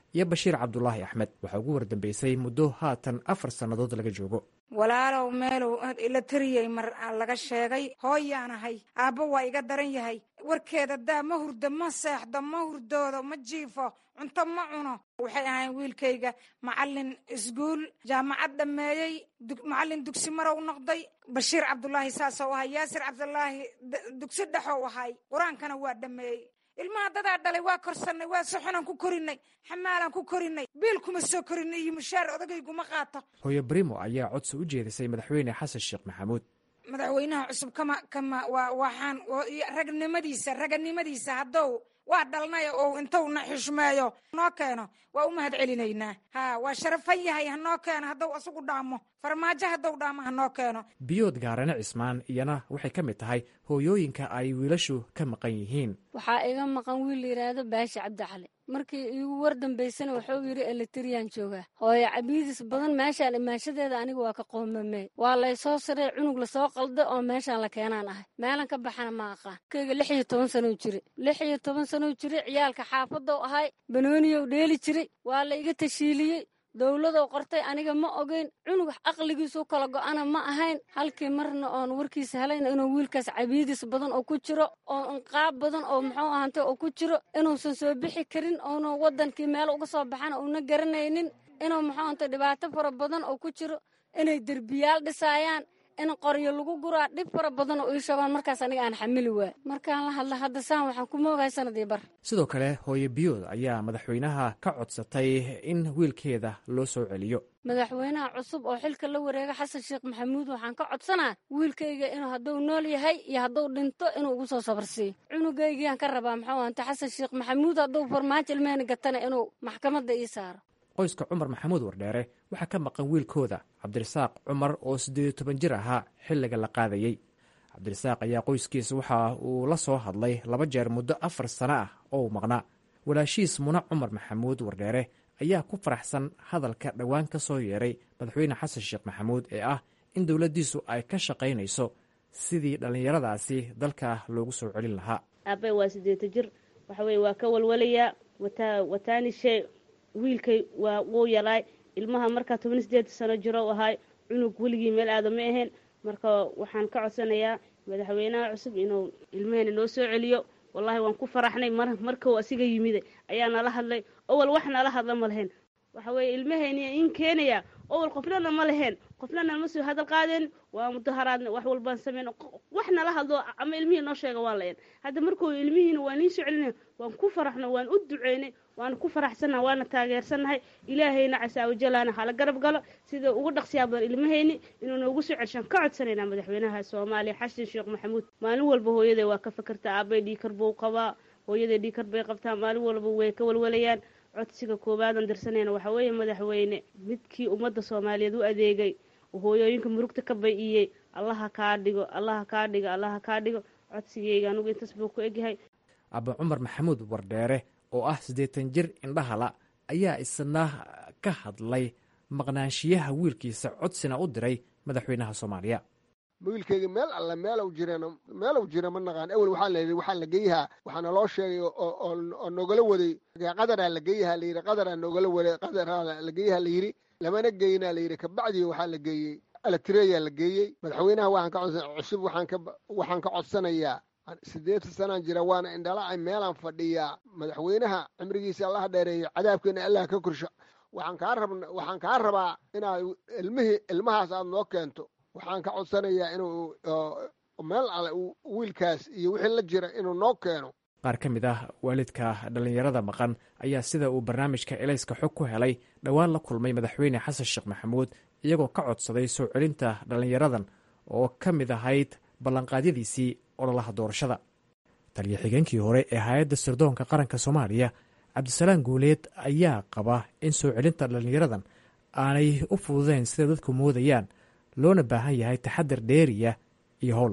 iyo bashiir cabdulaahi axmed waxaa ugu wardambeysay muddo haatan afar sannadood laga joogo walaalow meelow ila tariyey mar laga sheegay hooyaan ahay aabbo waa iga daran yahay warkeeda daa ma hurdo ma seexdo ma hurdoodo ma jiifo cunto ma cuno waxay ahayn wiilkayga macalin iskuul jaamacad dhammeeyey macalin dugsi marow noqday bashiir cabdulaahi saasou ahay yaasir cabdulaahi dugsi dhexow ahay qur-aankana waa dhammeeyey ilmaha dadaa dhalay waa korsanay waa soxonaan ku korinay xamaalaan ku korinay biil kuma soo korinay iyo mushaar odageyguma qaato hooyo brimo ayaa codsi u jeedisay madaxweyne xasan sheekh maxamuud madaxweynaha cusub kama kama waa waxaan ragnimadiisa raganimadiisa haddou waa dhalnay oo intuuna xushmeeyo noo keeno waa u mahad celinaynaa ha waa sharafan yahay hanoo keeno haddou asagu dhaamo farmaajo haddou dhaamo hanoo keeno biyood gaarane cismaan iyana waxay ka mid tahay hooyooyinka ay wiilashu ka maqan yihiin waxaa iga maqan wiil layidhaahdo baashi cabdicali markii iigu war dambaysana wuxuu yidhi eletriyaan joogaa hooyo cabiidis badan meeshaan imaanshadeeda aniga waa ka qoomamee waa laysoo sarey cunug lasoo qalda oo meeshaan la keenaan ahay meelan ka baxana ma aqaan kayga lix iyo toban sanow jire lix iyo toban sanow jire ciyaalka xaafadow ahay banooniyow dheeli jiray waa la iga tashiiliyey dowladow qortay aniga ma ogeyn cunug aqligiisu kala go-ana ma ahayn halkii marna oon warkiisa helayna inuu wiilkaas cabiidis badan oo ku jiro oo inqaab badan oo muxuu ahantay oo ku jiro inuusan soo bixi karin oona wadankii meel uga soo baxana uuna garanaynin inuu muxuu ahantay dhibaato fara badan oo ku jiro inay derbiyaal dhisaayaan in qoryo lagu guraa dhib fara badan oo ii sheegaan markaas aniga aan xamili waay markaan la hadla hadda saan waxaan ku moogahay sanadii bar sidoo kale hooyo biyood ayaa madaxweynaha ka codsatay in wiilkeeda loo soo celiyo madaxweynaha cusub oo xilka la wareega xasan sheekh maxamuud waxaan ka codsanaa wiilkayga inuu hadduu nool yahay iyo hadduu dhinto inuu ugu soo sabarsiiyo cunugaygiiyaan ka rabaa muxuu ahanta xasan sheekh maxamuud hadduu farmaajo ilmehena gatana inuu maxkamadda ii saaro qoyska cumar maxamuud wardheere waxaa ka maqan wiilkooda cabdirasaaq cumar oo siddeed iyo toban jir ahaa xilliga la qaadayey cabdirasaaq ayaa qoyskiisa waxa uu la soo hadlay laba jeer muddo afar sano ah oo uu maqnaa walaashiis muna cumar maxamuud wardheere ayaa ku faraxsan hadalka dhowaan ka soo yeeray madaxweyne xasan sheekh maxamuud ee ah in dowladdiisu ay ka shaqaynayso sidii dhallinyaradaasi dalka loogu soo celin lahaa aabe waa sideeta jir waxa weye waa ka walwalayaa wataanishe wiilkay waa wuu yaraay ilmaha markaa toban sideed sano jiro ahaay cunug weligii meel aada ma ahayn marka waxaan ka codsanayaa madaxweynaha cusub inuu ilmaheena noo soo celiyo wallahi waan ku faraxnay mar markau asiga yimida ayaa nala hadlay owal wax nala hadla ma lahayn waxa weeye ilmahayniya in keenaya owal qofnana ma lahayn qofnana ma soo hadal qaadeen waa mudaharaadna wax walbaan sameyn wax nala hadlo ama ilmihii noo sheega waa lahayn hadda markuu ilmihiina waa niin soo celinay waan ku faraxno waan u duceynay waana ku faraxsannaha waana taageersannahay ilaahayna casaawajalaana hala garab galo sida ugu dhaqsiyaa badan ilmahayni inuu noogu soo celshaan ka codsanaynaa madaxweynaha soomaaliya xasan sheekh maxamuud maalin walba hooyaday waa ka fakertaa aabay dhiikar buu qabaa hooyaday dhiikar bay qabtaa maalin walba way ka walwalayaan codsiga koobaadan dirsanayna waxaa weeye madaxweyne midkii ummadda soomaaliyeed u adeegay hooyooyinka murugta ka bay-iyey allaha kaa dhigo allaha kaa dhigo allaha kaa dhigo codsigeyga anugu intaas buu ku egyahay aba cumar maxamuud wardheere oo ah siddeetan jir indhahala ayaa isna ka hadlay maqnaanshiyaha wiilkiisa codsina u diray madaxweynaha soomaaliya wiilkayga meel alle meelow jireen meelow jira ma naqaan ewel waxaa la yidhi waxaa la geeyahaa waxaana loo sheegay oo nogala waday qadaraa la geeyahaa la yidhi qadaraa nogala waday qadaraa la geeyahaa la yidhi lamana geeyinaa la yidhi kabacdii waxaa la geeyey alatireyaa la geeyey madaxweynaha waxaan ka codsan cusub waxaan ka waxaan ka codsanayaa siddeetan sanaan jira waana indhalacay meelaan fadhiyaa madaxweynaha cimrigiisa allaha dheereeyo cadaabkeena allah ka korsho waxaan kaa rab waxaan kaa rabaa inaad ilmihii ilmahaas aad noo keento waxaan ka codsanayaa inuu meel ale wiilkaas iyo wixii la jira inuu noo keeno qaar ka mid ah waalidka dhallinyarada maqan ayaa sida uu barnaamijka elayska xog ku helay dhowaan la kulmay madaxweyne xasan sheekh maxamuud iyagoo ka codsaday soo celinta dhallinyaradan oo ka mid ahayd ballanqaadyadiisii ololaha doorashada taliyo xigeenkii hore ee hay-adda sirdoonka qaranka soomaaliya cabdisalaam guuleed ayaa qaba in soo celinta dhallinyaradan aanay u fududeyn sida dadku moodayaan loona baahan yahay taxadar dheeriya iyo howl adag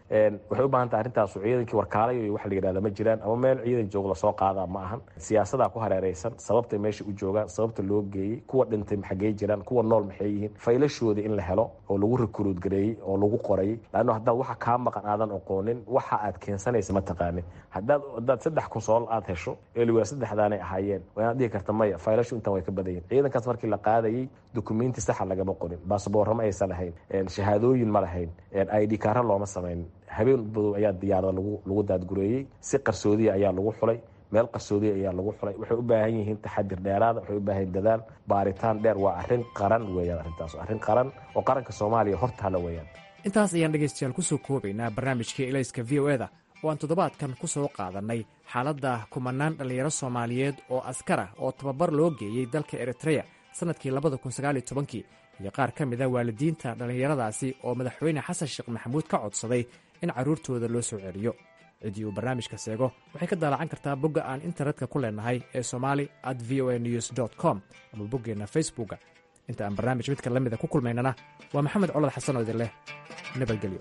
waxay u baahan tahay arrintaasu ciidankii warkaalayo iyo waxa la yidhahda ma jiraan ama meel ciidan joog lasoo qaadaa ma ahan siyaasadaa ku hareereysan sababtay meesha u joogaan sababta loo geeyey kuwa dhintay maxagey jiraan kuwa nool maxay yihiin faylashooda in la helo oo lagu rikuruud gareeyey oo lagu qorayey laanno haddaad waxa kaa maqan aadan oqoonin waxa aad keensanaysa ma taqaanin haddaad haddaad saddex kunsool aad hesho eliwaa saddexdaanay ahaayeen waa inaad dhihi karta maya faylashu intan way ka badan yihin ciidankaas markii la qaadayey dukumenti saxa lagama qorin baasboorro ma aysan lahayn shahaadooyin ma lahayn id kaara looma samayn habeen badow ayaa diyaarada lagu daadgureeyey si qarsoodiya ayaa lagu xulay meel qarsoodiya ayaa lagu xulay waxay u baahan yihiin taxadir dheeraada waxay u baahan yihin dadaal baaritaan dheer waa arrin qaran weeyaan arrintaas arrin qaran oo qaranka soomaaliya hortaala weeyaan intaas ayaan dhegaystayaal kusoo koobaynaa barnaamijkii elayska v o eda oo aan toddobaadkan ku soo qaadannay xaaladda kumanaan dhallinyaro soomaaliyeed oo askar ah oo tababar loo geeyey dalka eritreya sannadkii labada kun sagaaliyo tobankii iyo qaar ka mida waalidiinta dhallinyaradaasi oo madaxweyne xasan sheekh maxamuud ka codsaday in carruurtooda loo soo celiyo ciddii uu barnaamijka seego waxay ka daalacan kartaa bogga aan internetka ku leenahay ee somali at v o a news com ama boggeenna facebookga inta aan barnaamij midka la mida ku kulmaynana waa maxamed colad xasan oo idin leh nabadgelyo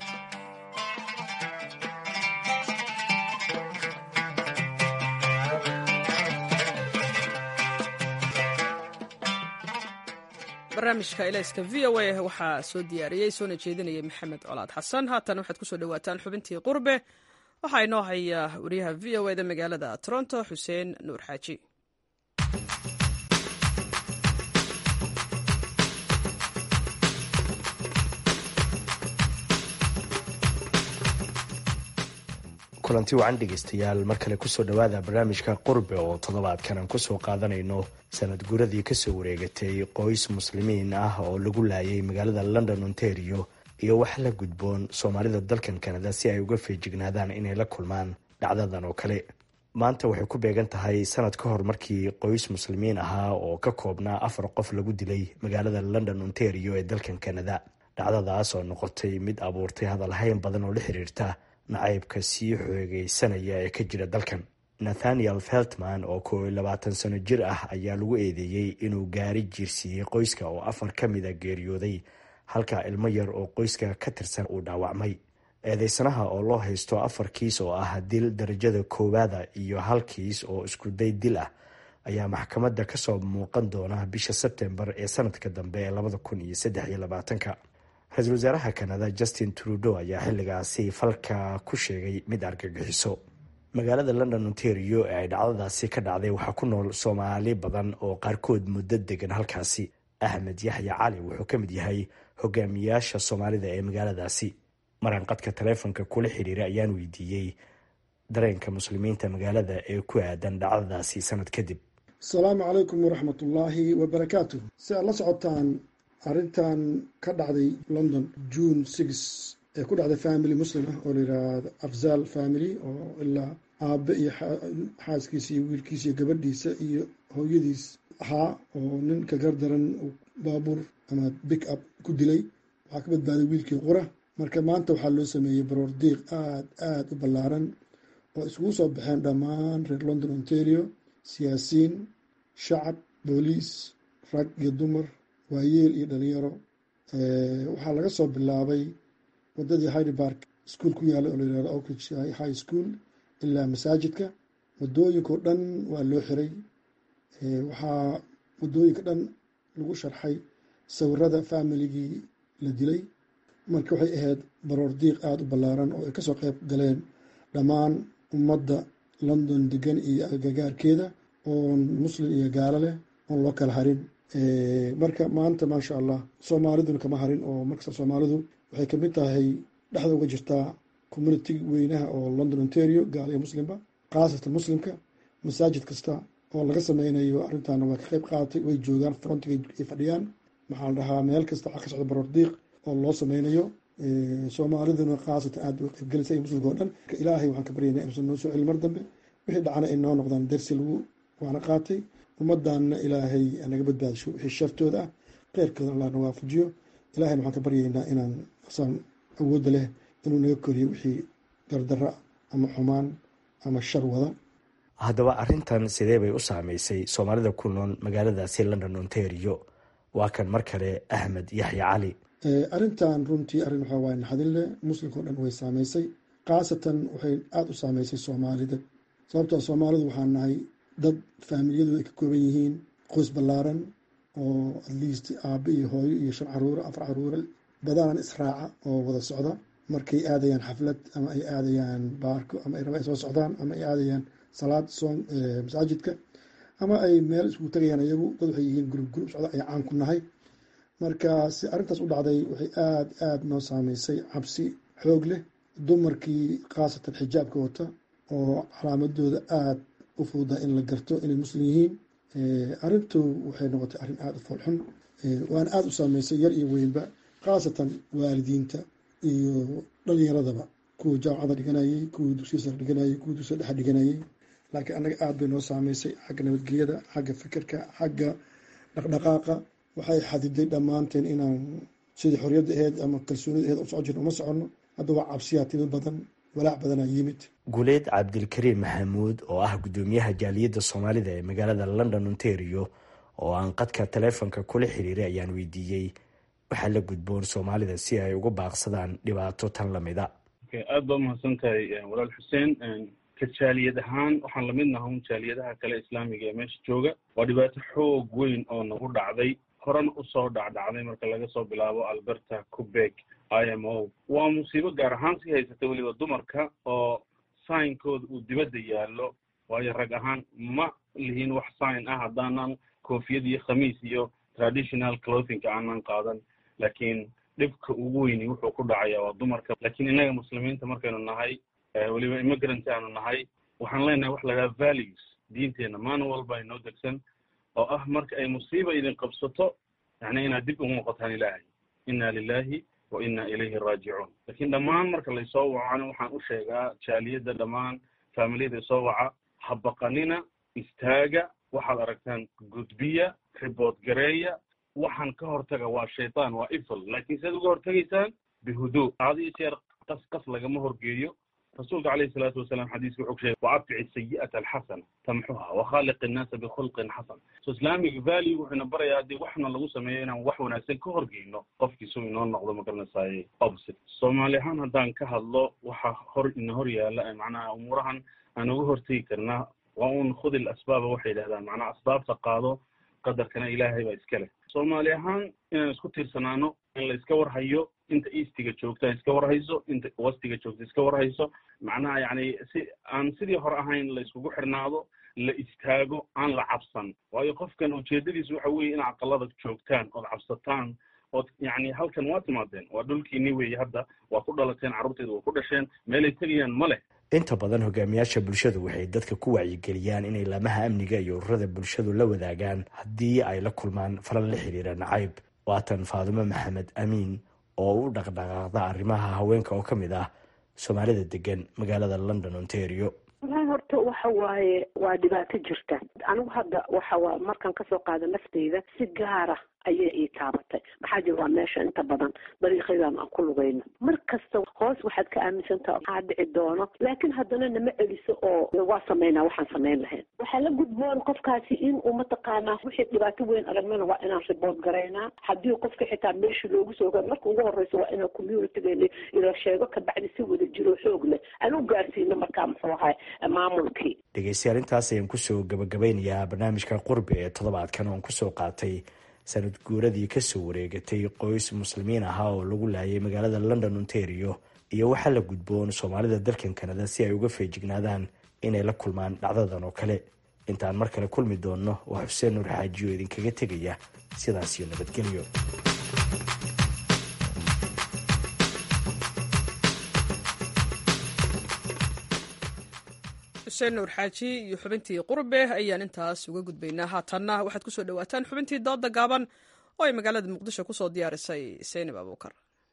barnaamijka ilayska v o a waxaa soo diyaariyey soona jeedinayay maxamed colaad xasan haatan waxaad kusoo dhawaataan xubintii qurbe waxaa inoo haya wariyaha v o eda magaalada toronto xuseen nuur xaaji kulanti wacan dhegaystayaal mar kale kusoo dhowaada barnaamijka qurbe oo toddobaadkan aan kusoo qaadanayno sanad guradii kasoo wareegatay qoys muslimiin ah oo lagu laayay magaalada london ontario iyo wax la gudboon soomaalida dalkan kanada si ay uga feejignaadaan inay la kulmaan dhacdadan oo kale maanta waxay ku beegan tahay sanad ka hor markii qoys muslimiin ahaa oo ka koobnaa afar qof lagu dilay magaalada london ontario ee dalkan kanada dhacdadaas oo noqotay mid abuurtay hadalhayn badan oo la xiriirta nacaybka sii xoogeysanaya ee ka jira dalkan nathaniel feltman oo koob iyo labaatan sano jir ah ayaa lagu eedeeyey inuu gaari jiirsiiyey qoyska oo afar ka mida geeriyooday halka ilmo yar oo qoyska ka tirsan uu dhaawacmay eedeysanaha oo loo haysto afar kiis oo ah dil darajada koowaada iyo hal kiis oo iskuday dil ah ayaa maxkamadda kasoo muuqan doona bisha sebtembar ee sanadka dambe ee labada kun iyo saddex iyo labaatanka ra-iisul wasaaraha kanada justin trudeau ayaa xilligaasi falka ku sheegay mid argagixiso magaalada london ontario ee ay dhacdadaasi ka dhacday waxaa ku nool soomaali badan oo qaarkood muddo degan halkaasi axmed yaxya cali wuxuu ka mid yahay hogaamiyaasha soomaalida ee magaaladaasi maraan qadka taleefonka kula xiriiray ayaan weydiiyey dareenka muslimiinta magaalada ee ku aadan dhacdadaasi sanad kadib asalaamu calaykum waraxmatullaahi wabarakaatu si aad la socotaan arrintan ka dhacday london june six ee ku dhacday family muslim ah oo la yidhaahdo afzal family oo ilaa aabe iyo xaaskiisa iyo wiilkiisa iyo gabadhiisa iyo hooyadiis ahaa oo nin ka gardaran uu baabuur ama big up ku dilay waxaa ka badbaaday wiilkii qura marka maanta waxaa loo sameeyey baroor diiq aada aada u ballaaran oo iskugu soo baxeen dhammaan reer london ontario siyaasiyiin shacab booliis rag iyo dumar waayeel iyo dhalinyaro waxaa laga soo bilaabay wadadii hyde bark ischool ku yaala oo layihahdo oakridge high school ilaa masaajidka wadooyinkao dhan waa loo xiray waxaa wadooyinka dhan lagu sharxay sawirada familigii la dilay marka waxay ahayd baroor diiq aada u ballaaran oo ay kasoo qeyb galeen dhammaan ummadda london degan iyo agagaarkeeda oon muslim iyo gaalo leh oon loo kala harin marka maanta maasha allah soomaaliduna kama harin oo markasta soomaalidu waxay kamid tahay dhexda uga jirtaa community weynaha oo london ontario gaal iyo muslimba khaasatan muslimka masaajid kasta oo laga sameynayo arrintaana waa ka qeyb qaadatay way joogaan frontiga ay fadhiyaan maxaa la dhahaa meel kasta waxaa ka socda baroor diiq oo loo sameynayo soomaaliduna khaasatan aada u qeybgelaysa iyo muslimka oo dhan ilaahay waxaan ka baryaynaa inuusan noo soo celin mar dambe wixii dhacana ay noo noqdaan dersi lagu waana qaatay ummaddaanna ilaahay naga badbaadisho wixii shartooda ah kheyrkooda allah na waafajiyo ilahayna waxaan ka baryaynaa inaan saan awoodda leh inuu naga koriyo wixii dardara ama xumaan ama shar wada haddaba arrintan sidee bay u saameysay soomaalida ku nool magaaladaasi london ontario waa kan mar kale axmed yaxya cali arrintan runtii arrin waxaa waaye naxdin leh muslimka o dhan way saameysay khaasatan waxay aada u saameysay soomaalida sababtoo soomaalidu waxaan nahay dad faamiliyadooda ay ka kooban yihiin qoys ballaaran oo at least aabbe iyo hooyo iyo shan caruuro afar caruuro badanaan israaca oo wada socda markay aadayaan xaflad ama ay aadayaan baarko ama ay raba ay soo socdaan ama ay aadayaan salaad soon masaajidka ama ay meel iskugu tagayaan iyagu dad waxay yihiin gurub gurub socda ay caan ku nahay marka si arrintaas u dhacday waxay aada aada noo saameysay cabsi xoog leh dumarkii khaasatan xijaabka wata oo calaamadooda aada u fududa in la garto inay muslim yihiin arrintu waxay noqotay arrin aada u foolxun waana aada u saameysay yar iyo weynba khaasatan waalidiinta iyo dhalinyaradaba kuwa jaamacada dhiganayay kuwa dugsiya sare dhiganayay kuwa dugsiya dhexe dhiganayay laakiin annaga aada bay noo saameysay xagga nabadgelyada xagga fikirka xagga dhaqdhaqaaqa waxay xadiday dhammaanteen inaan sidii xorriyadda aheyd ama kalsoonida aheyd u soco jirna uma soconno hadda waa cabsiyaa timi badan walaac badanaa yimid guuleed cabdilkariim maxamuud oo ah guddoomiyaha jaaliyadda soomaalida ee magaalada london ontario oo aan qadka taleefonka kula xiriiray ayaan weydiiyey waxaa la gudboon soomaalida si ay uga baaqsadaan dhibaato tan lamida aada baa umahadsan tahay walaal xuseen ka jaaliyad ahaan waxaan lamid naha un jaaliyadaha kale islaamiga ee meesha jooga waa dhibaato xoog weyn oo nagu dhacday horena usoo dhacdhacday marka laga soo bilaabo alberta cubeg i m o waa musiibo gaar ahaan sii haysata weliba dumarka oo saynkooda uu dibadda yaallo waayo rag ahaan ma lihiin wax sign ah haddaanan koofiyad iyo khamiis iyo traditional clothingka aanan qaadan laakiin dhibka ugu weyni wuxuu ku dhacaya waa dumarka laakiin innaga muslimiinta markaynu nahay weliba immigrant aanu nahay waxaan leenahay wax la dhaha values diinteenna maalin walba inoo degsan oo ah marka ay musiiba idin qabsato yani inaad dib ugu noqotaan ilaahay inna lilahi wa inna ilayhi raajicuun lakiin dhammaan marka laysoo wacona waxaan u sheegaa jaaliyadda dhammaan faamiliyada isoo waca ha baqanina istaaga waxaad aragtaan gudbiya ribood gareeya waxaan ka hortaga waa shaytaan waa ifl laakiin siaad uga hortegaysaan bihuduu aada iyo jeer qas qas lagama horgeeyo rasuulka calayhi salaatu wasalaam xadiiska wuxuu sheegay waabtici sayi'ata alxasana tamxuha wakhaaliq innaasa bikhulqin xasan so islamic value wuxuuna barayaa haddii waxna lagu sameeyo inaan wax wanaagsan ka horgeyno qofkiisu inoo noqdo magaranaysaay opposite soomaali ahaan haddaan ka hadlo waxa hor ina hor yaala macnaha umuurahan aan uga hortegi karnaa waa un khudi l asbaaba waxay yidhahdaan macnaha asbaabta qaado qadarkana ilaahay baa iska leh soomaali ahaan inaan isku tiirsanaano in la iska warhayo inta eastiga joogta iska warhayso inta westiga joogta iska warhayso macnaha yani si aan sidii hore ahayn la iskugu xirnaado la istaago aan la cabsan waayo qofkan ujeedadiisu waxa weeye in aqalada joogtaan ood cabsataan ood yani halkan waa timaadeen waa dhulkiini weeye hadda waa ku dhalateen carruurteeda waa ku dhasheen meelay tegayaan ma leh inta badan hogaamiyaasha bulshadu waxay dadka ku wacyigeliyaan inay laamaha amniga iyo ururada bulshadu la wadaagaan haddii ay la kulmaan falal la xiriira nacayb waatan faadumo maxamed amiin oo u dhaqdhaqaaqda arrimaha haweenka oo ka mid ah soomaalida degan magaalada london ontario walahi horta waxa waaye waa dhibaato jirta anigu hadda waxa waa markaan kasoo qaada nafteyda si gaara ayay ii taabatay maxaa jira waa meesha inta badan dariiqadan aan ku lugayno mar kasta hoos waxaad ka aaminsantaha maxaa dhici doono laakiin haddana nama celiso oo waa sameynaa waxaan samayn lahayn waxaa la gudboon qofkaasi in uu mataqaanaa wixii dhibaato weyn aragnana waa inaan ribood garaynaa haddii qofka xitaa meesha loogu soo gaaro marka ugu horeysa waa inaan communitygeena ila sheego kabacdi si wada jiro xoog leh aan u gaarsiino markaa muxuu ahay maamulkii dhegeystayaal intaas ayaan kusoo gabagabeynayaa barnaamijka qurbi ee toddobaadkan oon kusoo qaatay sanad guuradii kasoo wareegatay qoys muslimiin ahaa oo lagu laayay magaalada london ontario iyo waxaa la gudboon soomaalida dalkan kanada si ay uga feejignaadaan inay la kulmaan dhacdadan oo kale intaan mar kale kulmi doonno waa xuseen nuur xaajiyo idinkaga tegaya sidaas iyo nabadgelyo xuseen nuur xaaji iyo xubintii qurbe ayaan intaas uga gudbaynaa haatanna waxaad ku soo dhowaataan xubintii dooda gaaban oo ay magaalada muqdisho ku soo diyaarisay seynab abuukar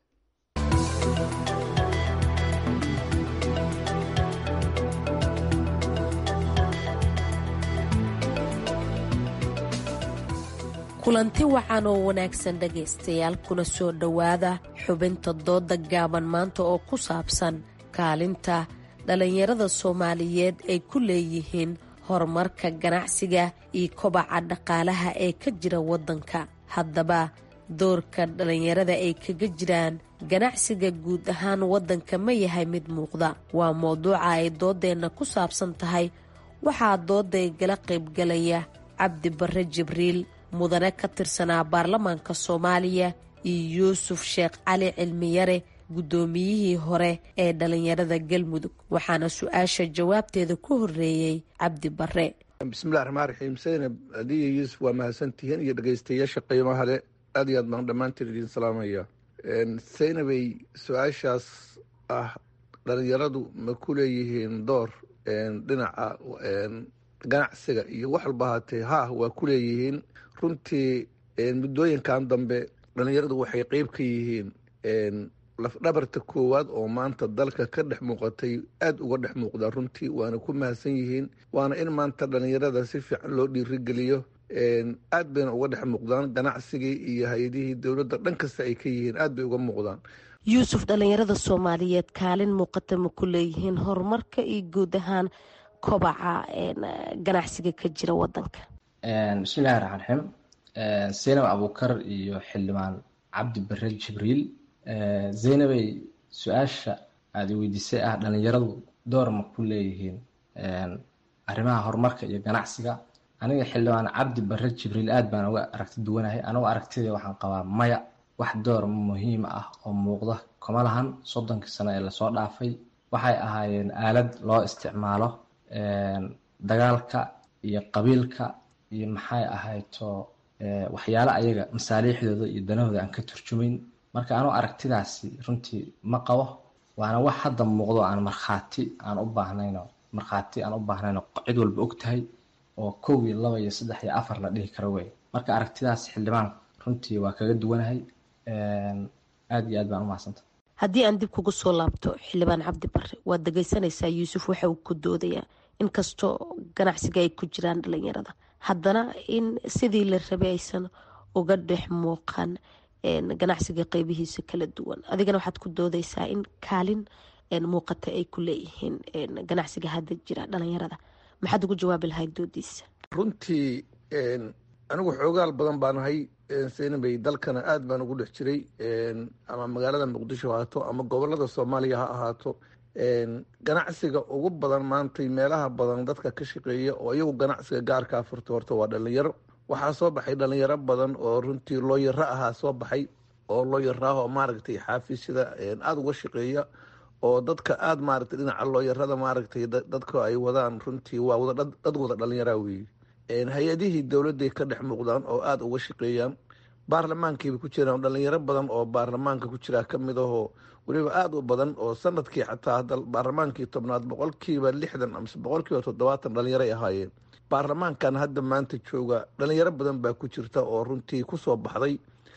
kulanti wacan oo wanaagsan dhegaystayaal kuna soo dhowaada xubinta dooda gaaban maanta oo ku saabsan kaalinta dhallinyarada soomaaliyeed ay ku leeyihiin horumarka ganacsiga iyo kobaca dhaqaalaha ee ka jira waddanka haddaba doorka dhallinyarada ay kaga jiraan ganacsiga guud ahaan waddanka ma yahay mid muuqda waa mowduuca ay dooddeenna ku saabsan tahay waxaa doodday gala qaybgalaya cabdi barre jibriil mudane ka tirsanaa baarlamaanka soomaaliya iyo yuusuf sheekh cali cilmiyare guddoomiyihii hore ee dhallinyarada galmudug waxaana su-aasha jawaabteeda ku horreeyey cabdi barre bismillahi raxmaan raxiim saynab adiyo yuusuf waa mahadsantihiin iyo dhegeystayaasha qiimaha le aad iyo aad baan dhammaantiin idiin salaamaya saynabay su-aashaas ah dhalinyaradu ma ku leeyihiin door dhinaca ganacsiga iyo wax walba ahaatee ha waa ku leeyihiin runtii muddooyinkan dambe dhalinyaradu waxay qeyb ka yihiin lafdhabarta koowaad oo maanta dalka ka dhex muuqatay aada uga dhex muuqdaa runtii waana ku mahadsan yihiin waana in maanta dhalinyarada si fiican loo dhiirigeliyo aad bayna uga dhex muuqdaan ganacsigii iyo hay-adihii dowladda dhan kasta ay ka yihiin aad bay uga muuqdaan yuusuf dhallinyarada soomaaliyeed kaalin muuqata ma ku leeyihiin horumarka iyo guud ahaan kobaca ganacsiga ka jira wadanka bismillahi raxmaan raxiim zaynab abuukar iyo xildhibaan cabdi bare jibriil zaynabay su-aasha aada weydiisay ah dhalinyaradu door ma ku leeyihiin arrimaha horumarka iyo ganacsiga aniga xildhibaan cabdi bare jibriil aad baan uga aragti duwanahay anagoo aragtida waxaan qabaa maya wax door muhiim ah oo muuqda kuma lahan soddonkii sano ee lasoo dhaafay waxay ahaayeen aalad loo isticmaalo dagaalka iyo qabiilka iyo maxay ahayto waxyaale ayaga masaaliixdooda iyo danahooda aan ka turjumayn marka anuu aragtidaasi runtii ma qabo waana wax hadda muuqdo aan markhaati aan u baahnayno markhaati aan u baahnayno cid walba og tahay oo kow iyo laba iyo saddex iyo afar la dhihi karo wey marka aragtidaas xildhibaan runtii waa kaga duwanahay aada iyo aad baan u mahadsanta haddii aan dib kugu soo laabto xildhibaan cabdi bare waad dhegeysanaysaa yuusuf waxa uu ku doodayaa inkastoo ganacsiga ay ku jiraan dhalinyarada haddana in sidii la rabay aysan uga dhex muuqan ganacsiga qeybihiisa kala duwan adigana waxaad ku doodeysaa in kaalin muuqata ay ku leeyihiin ganacsiga hadda jira dhalinyarada maxaad ugu jawaabi lahayd doodiisa runtii anigu xoogaal badan baan ahay saynabay dalkana aad baan ugu dhex jiray ama magaalada muqdisho ha ahaato ama gobolada soomaaliya ha ahaato ganacsiga ugu badan maantay meelaha badan dadka ka shaqeeya oo iyagu ganacsiga gaarkaa furta horta waa dhalinyaro waxaa soo baxay dhalinyaro badan oo runtii looyaro ahaa soo baxay oo looyaro ah oo maaragtay xaafisyada aada uga shaqeeya oo dadka aada maaragtay dhinaca looyarada maaragtay dadka ay wadaan runtii waa wada dad wada dhalinyara weeye hay-adihii dowladday ka dhex muuqdaan oo aada uga shaqeeyaan baarlamaankiiba ku jiraan dhalinyaro badan oo baarlamaanka ku jiraa ka mid ahoo weliba aada u badan oo sanadkii xataa hadda baarlamaankii tobnaad boqolkiiba lixdan amase boqolkiiba toddobaatan dhalinyaro ay ahaayeen baarlamaankan hadda maanta jooga dhalinyaro badan baa ku jirta oo runtii kusoo baxday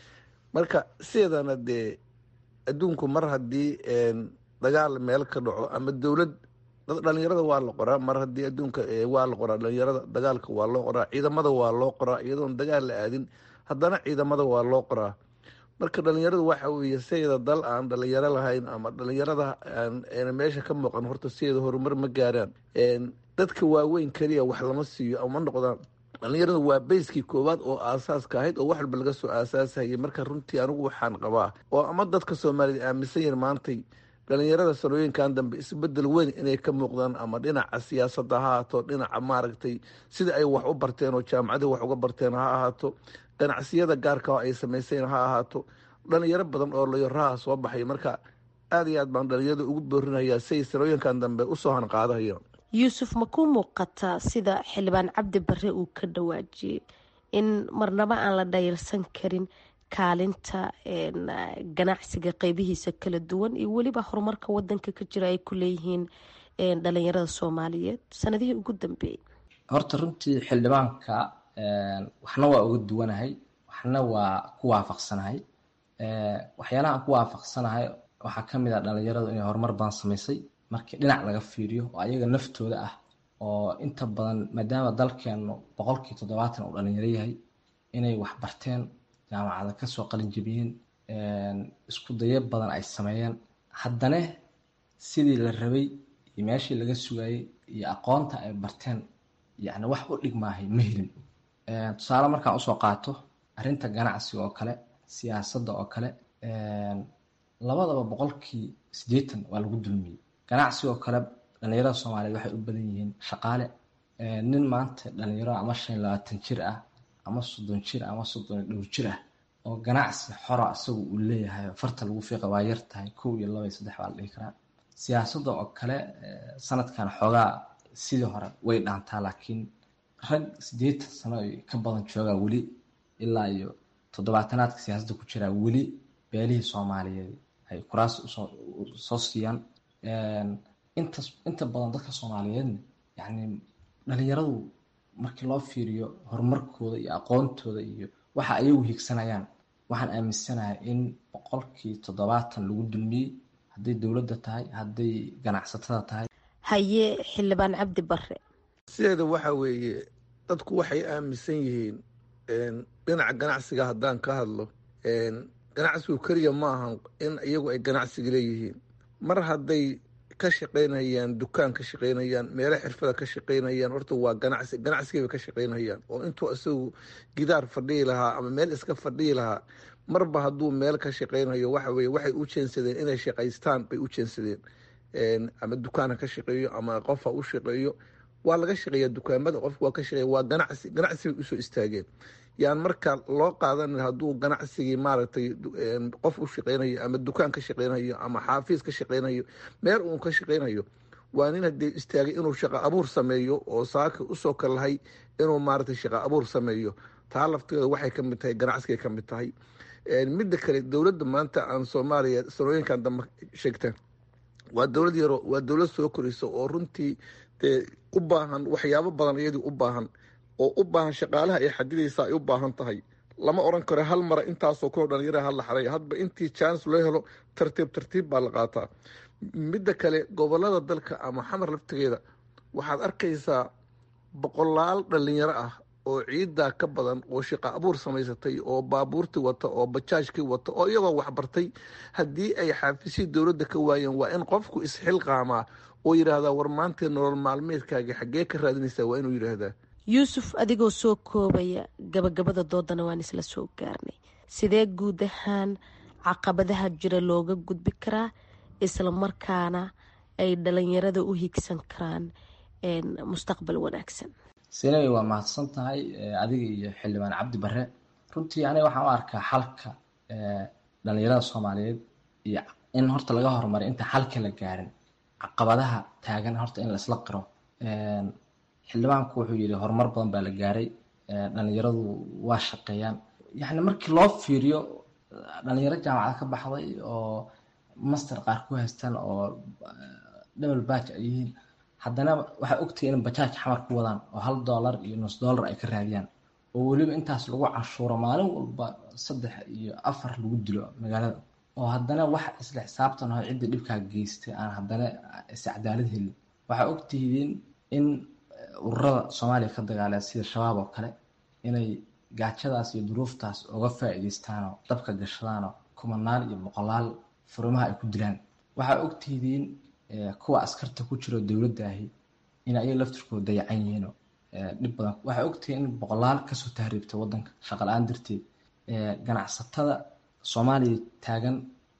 marka sideedana dee adduunku mar haddii dagaal meel ka dhaco ama dowlad dhalinyarada waa la qoraa mar haddii adduunka waa la qoraa dhalinyarada dagaalka waa loo qoraa ciidamada waa loo qoraa iyadoon dagaal la aadin haddana ciidamada waa loo qoraa marka dhalinyaradu waxa weeye sideeda dal aan dhalinyaro lahayn ama dhalinyarada aan meesha ka muuqan horta sideeda horumar ma gaaraan dadka waaweyn keliya wax lama siiyo ama noqdaan dhalinyaradu waa bayskii koowaad oo aasaaska ahayd oo wax walba laga soo aasaasayay marka runtii anigu waxaan qabaa oo ama dadka soomaaliyed aaminsan yahin maantay dhalinyarada sanooyinkan dambe isbedel weyn inay ka muuqdaan ama dhinaca siyaasadda ha ahaato dhinaca maaragtay sida ay wax u barteen oo jaamacadii wax uga barteen ha ahaato ganacsiyada gaarka oo ay samayseen ha ahaato dhalinyaro badan oo layoraha soo baxay marka aada iyo aad baan dhalinyarada ugu boorinayaa si ay sanooyinkan dambe usoo hanqaadahayaan yuusuf ma ku muuqataa sida xildhibaan cabdi bare uu ka dhawaajiyey in marnaba aan la dhayalsan karin kaalinta ganacsiga qeybihiisa kala duwan iyo weliba horumarka wadanka ka jira ay ku leeyihiin dhalinyarada soomaaliyeed sanadihii ugu dambeeyey horta runtii xildhibaanka waxna waa uga duwanahay waxna waa ku waafaqsanahay waxyaalaha aan ku waafaqsanahay waxaa ka mid ah dhalinyaradu inay horumar badan samaysay markii dhinac laga fiiriyo oo ayaga naftooda ah oo inta badan maadaama dalkeenu boqolkii toddobaatan uu dhalinyaro yahay inay wax barteen jaamacada kasoo qalinjabiyeen isku dayo badan ay sameeyeen haddana sidii la rabay iyo meeshii laga sugayay iyo aqoonta ay barteen yacni wax u dhigmaahay ma helin tusaale markaan usoo qaato arrinta ganacsiga oo kale siyaasadda oo kale labadaba boqolkii siddeetan waa lagu dulmiyey ganacsi oo kale dhalinyarada soomaaliyeed waxay u badan yihiin shaqaale nin maanta dhalinyaro ama shan iyo labaatan jir ah ama soddon jir ama soddon iyo dhowr jir ah oo ganacsi xora isagu uu leeyahay farta lagu fiiqa waa yar tahay kow iyo laba iyo saddex baa la dhihi karaa siyaasadda oo kale sanadkan xoogaa sidii hore way dhaantaa laakiin rag siddeetan sano ka badan joogaa weli ilaa iyo toddobaatanaadka siyaasadda ku jiraa weli beelihii soomaaliyeed ay kuraas soo siiyaan intas inta badan dadka soomaaliyeedna yacni dhalinyaradu markii loo fiiriyo horumarkooda iyo aqoontooda iyo waxa ayagu higsanayaan waxaan aaminsanahay in boqolkii toddobaatan lagu dulmiyey hadday dowladda tahay hadday ganacsatada tahay haye xildhibaan cabdi bare sideeda waxa weeye dadku waxay aaminsan yihiin dhinaca ganacsiga haddaan ka hadlo ganacsigu keliya ma ahan in iyagu ay ganacsiga leeyihiin mar hadday ka shaqaynayaan dukaan ka shaqaynayaan meelo xirfada ka shaqaynayaan horta waa ganacsi ganacsigayba ka shaqaynayaan oo intuu isagu gidaar fadhiyi lahaa ama meel iska fadhiyi lahaa marba hadduu meel ka shaqaynayo waxa weye waxay u jeensadeen inay shaqaystaan bay u jeensadeen ama dukaana ka shaqeeyo ama qofa u shaqeeyo waa laga shaqeeya dukaamada qofka waa ka shaqeeya waa ganacsi ganacsi bay usoo istaageen yaan marka loo qaadan hadduu ganacsigii maaragtay qof u shaqeynayo ama dukaan ka shaqeynayo ama xaafiis ka shaqeynayo meel uun ka shaqeynayo waa nin hadee istaagay inuu shaqo abuur sameeyo oo saaka usoo kalahay inuu maaragtay shaqo abuur sameeyo taa lafteeda waxay ka mid tahay ganacsigay ka mid tahay midda kale dowladda maanta aan soomaaliya sanooyinkan dambe sheegta waa dowlad yaro waa dowlad soo koraysa oo runtii dee u baahan waxyaabo badan iyadii u baahan oo u baahan shaqaalaha ay xadidaysa ay u baahan tahay lama oran karo hal mara intaasoo kaloo dhalinyaraha hala xaray hadba intii chance loo helo tartiib tartiib baa la qaataa midda kale gobolada dalka ama xamar laftigeeda waxaad arkaysaa boqolaal dhalinyaro ah oo ciidaa ka badan oo shaqo abuur samaysatay oo baabuurtii wata oo bajaajkii wata oo iyagoo waxbartay haddii ay xaafisii dowladda ka waayeen waa in qofku isxilqaamaa oo yidhaahdaa war maantee nolol maalmeedkaagi xaggee ka raadinaysaa waa inuu yidhaahdaa yuusuf adigoo soo koobaya gabagabada doodana waan isla soo gaarnay sidee guud ahaan caqabadaha jira looga gudbi karaa isla markaana ay dhalinyarada u higsan karaan mustaqbal wanaagsan sinay waa mahadsan tahay adiga iyo xildhibaan cabdi bare runtii aniga waxaan u arkaa xalka dhalinyarada soomaaliyeed iyo in horta laga horumaray inta xalka la gaarin caqabadaha taagan horta in la isla qiro xildhibaanku wuxuu yidhi horumar badan baa la gaaray dhalinyaradu waa shaqeeyaan yacni markii loo fiiriyo dhalinyaro jaamacada ka baxday oo master qaar ku haystaan oo double batch ay yihiin haddana waxaa ogtahay in bajaaj xamar ku wadaan oo hal dollar iyo nus dollar ay ka raadiyaan oo weliba intaas lagu cashuuro maalin walba saddex iyo afar lagu dilo magaalada oo haddana wax isla xisaabtan oo cidda dhibkaa geystay aan haddana is cadaalad helin waxaa ogtihiin in ururada soomaaliya ka dagaalaya sida shabaab oo kale inay gaajadaas iyo duruuftaas uga faa'iidaystaanoo dabka gashadaanoo kumanaal iyo boqolaal furimaha ay ku dilaan waxaa ogtihiin kuwa askarta ku jiro dowladda ahi in ayaga laftirkooda dayacan yihiinoo dhib badan waxaa ogtihiin in boqolaal kasoo tahriibta wadanka shaqa la-aan darteed ganacsatada soomaaliya taagan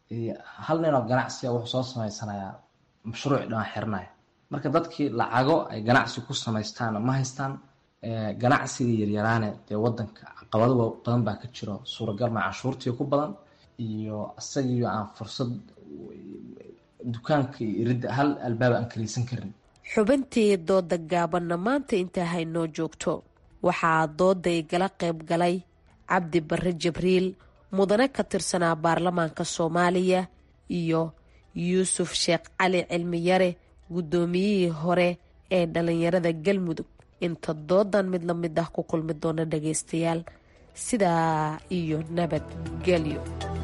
hal nin oo ganacsiga wuxuu soo samaysanayaa mashruuc dhan xiranaya marka dadkii lacago ay ganacsi ku samaystaan ma haystaan ganacsiga yaryaraane dee wadanka caqabado badan baa ka jiro suuragal ma canshuurtii ku badan iyo isagiio aan fursad dukaanka iyo iridda hal albaab aan kalaysan karin xubintii dooda gaabanna maanta intaa haynoo joogto waxaa dooday gala qayb galay cabdi bare jibriil mudane ka tirsanaa baarlamaanka soomaaliya iyo yuusuf sheekh cali cilmiyare guddoomiyihii hore ee dhalinyarada galmudug inta doodan mid la mid ah ku kulmi doona dhagaystayaal sidaa iyo nabadgelyo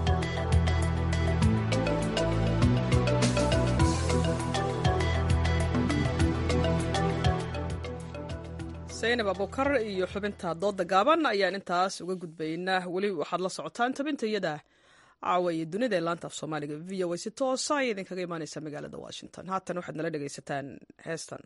saynab abukar iyo xubinta dooda gaaban ayaan intaas uga gudbaynaa weli waxaad la socotaan tabinta iyada caawa iyo dunida ee laanta af soomaaliga v o a si toosa ayay idinkaga imaaneysaa magaalada washington haatan waxaad nala dhegaysataan heestan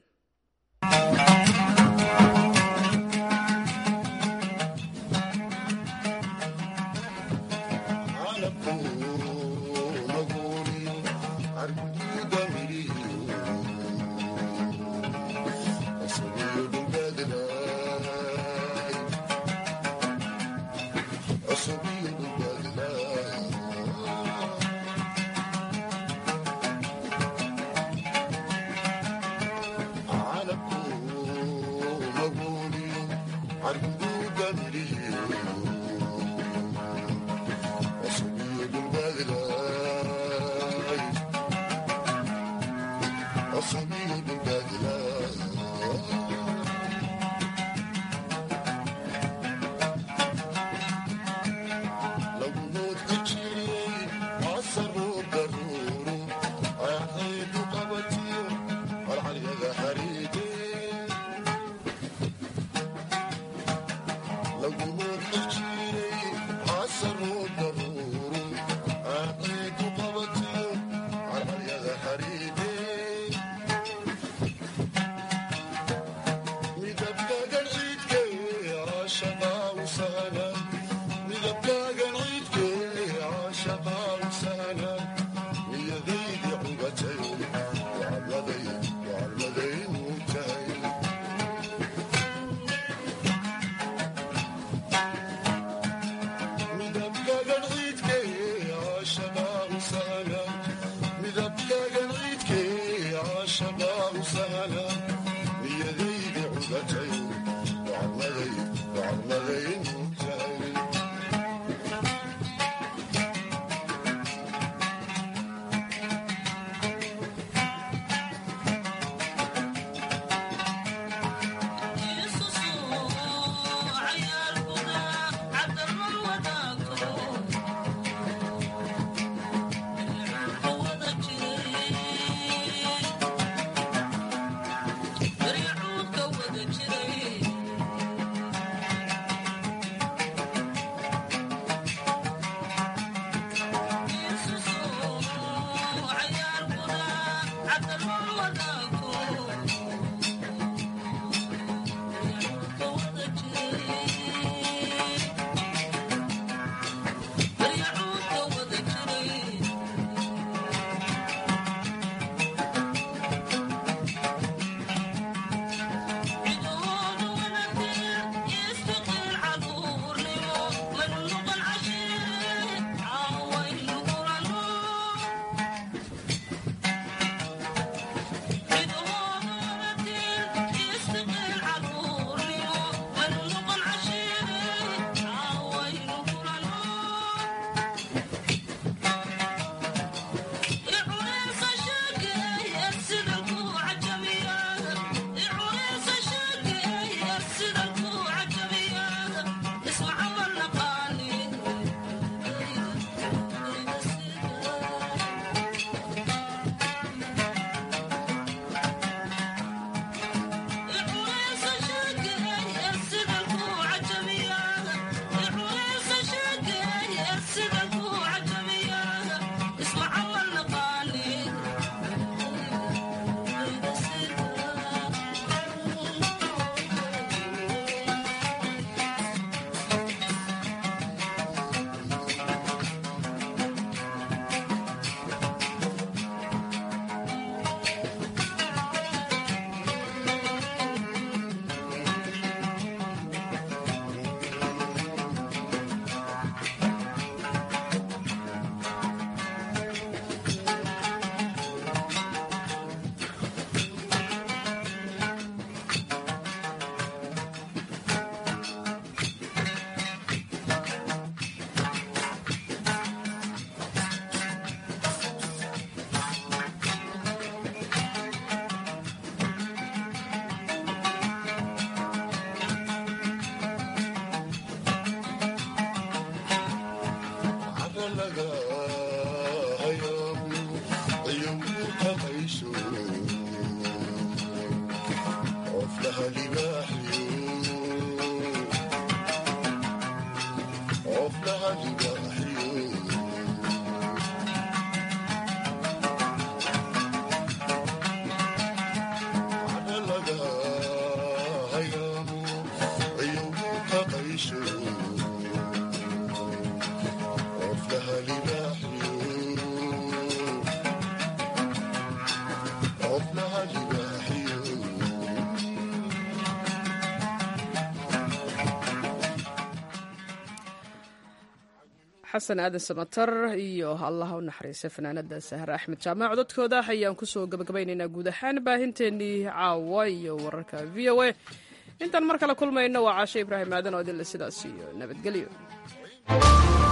xasan aadan samatar iyo allah u naxariista fanaanada sahre axmed jaamac cododkooda ayaan kusoo gabagabaynaynaa guud ahaan baahinteennii caawa iyo wararka v o a intaan mar kale kulmayno waa caashe ibraahim aadan oo idinle sidaas iyo nabadgelyo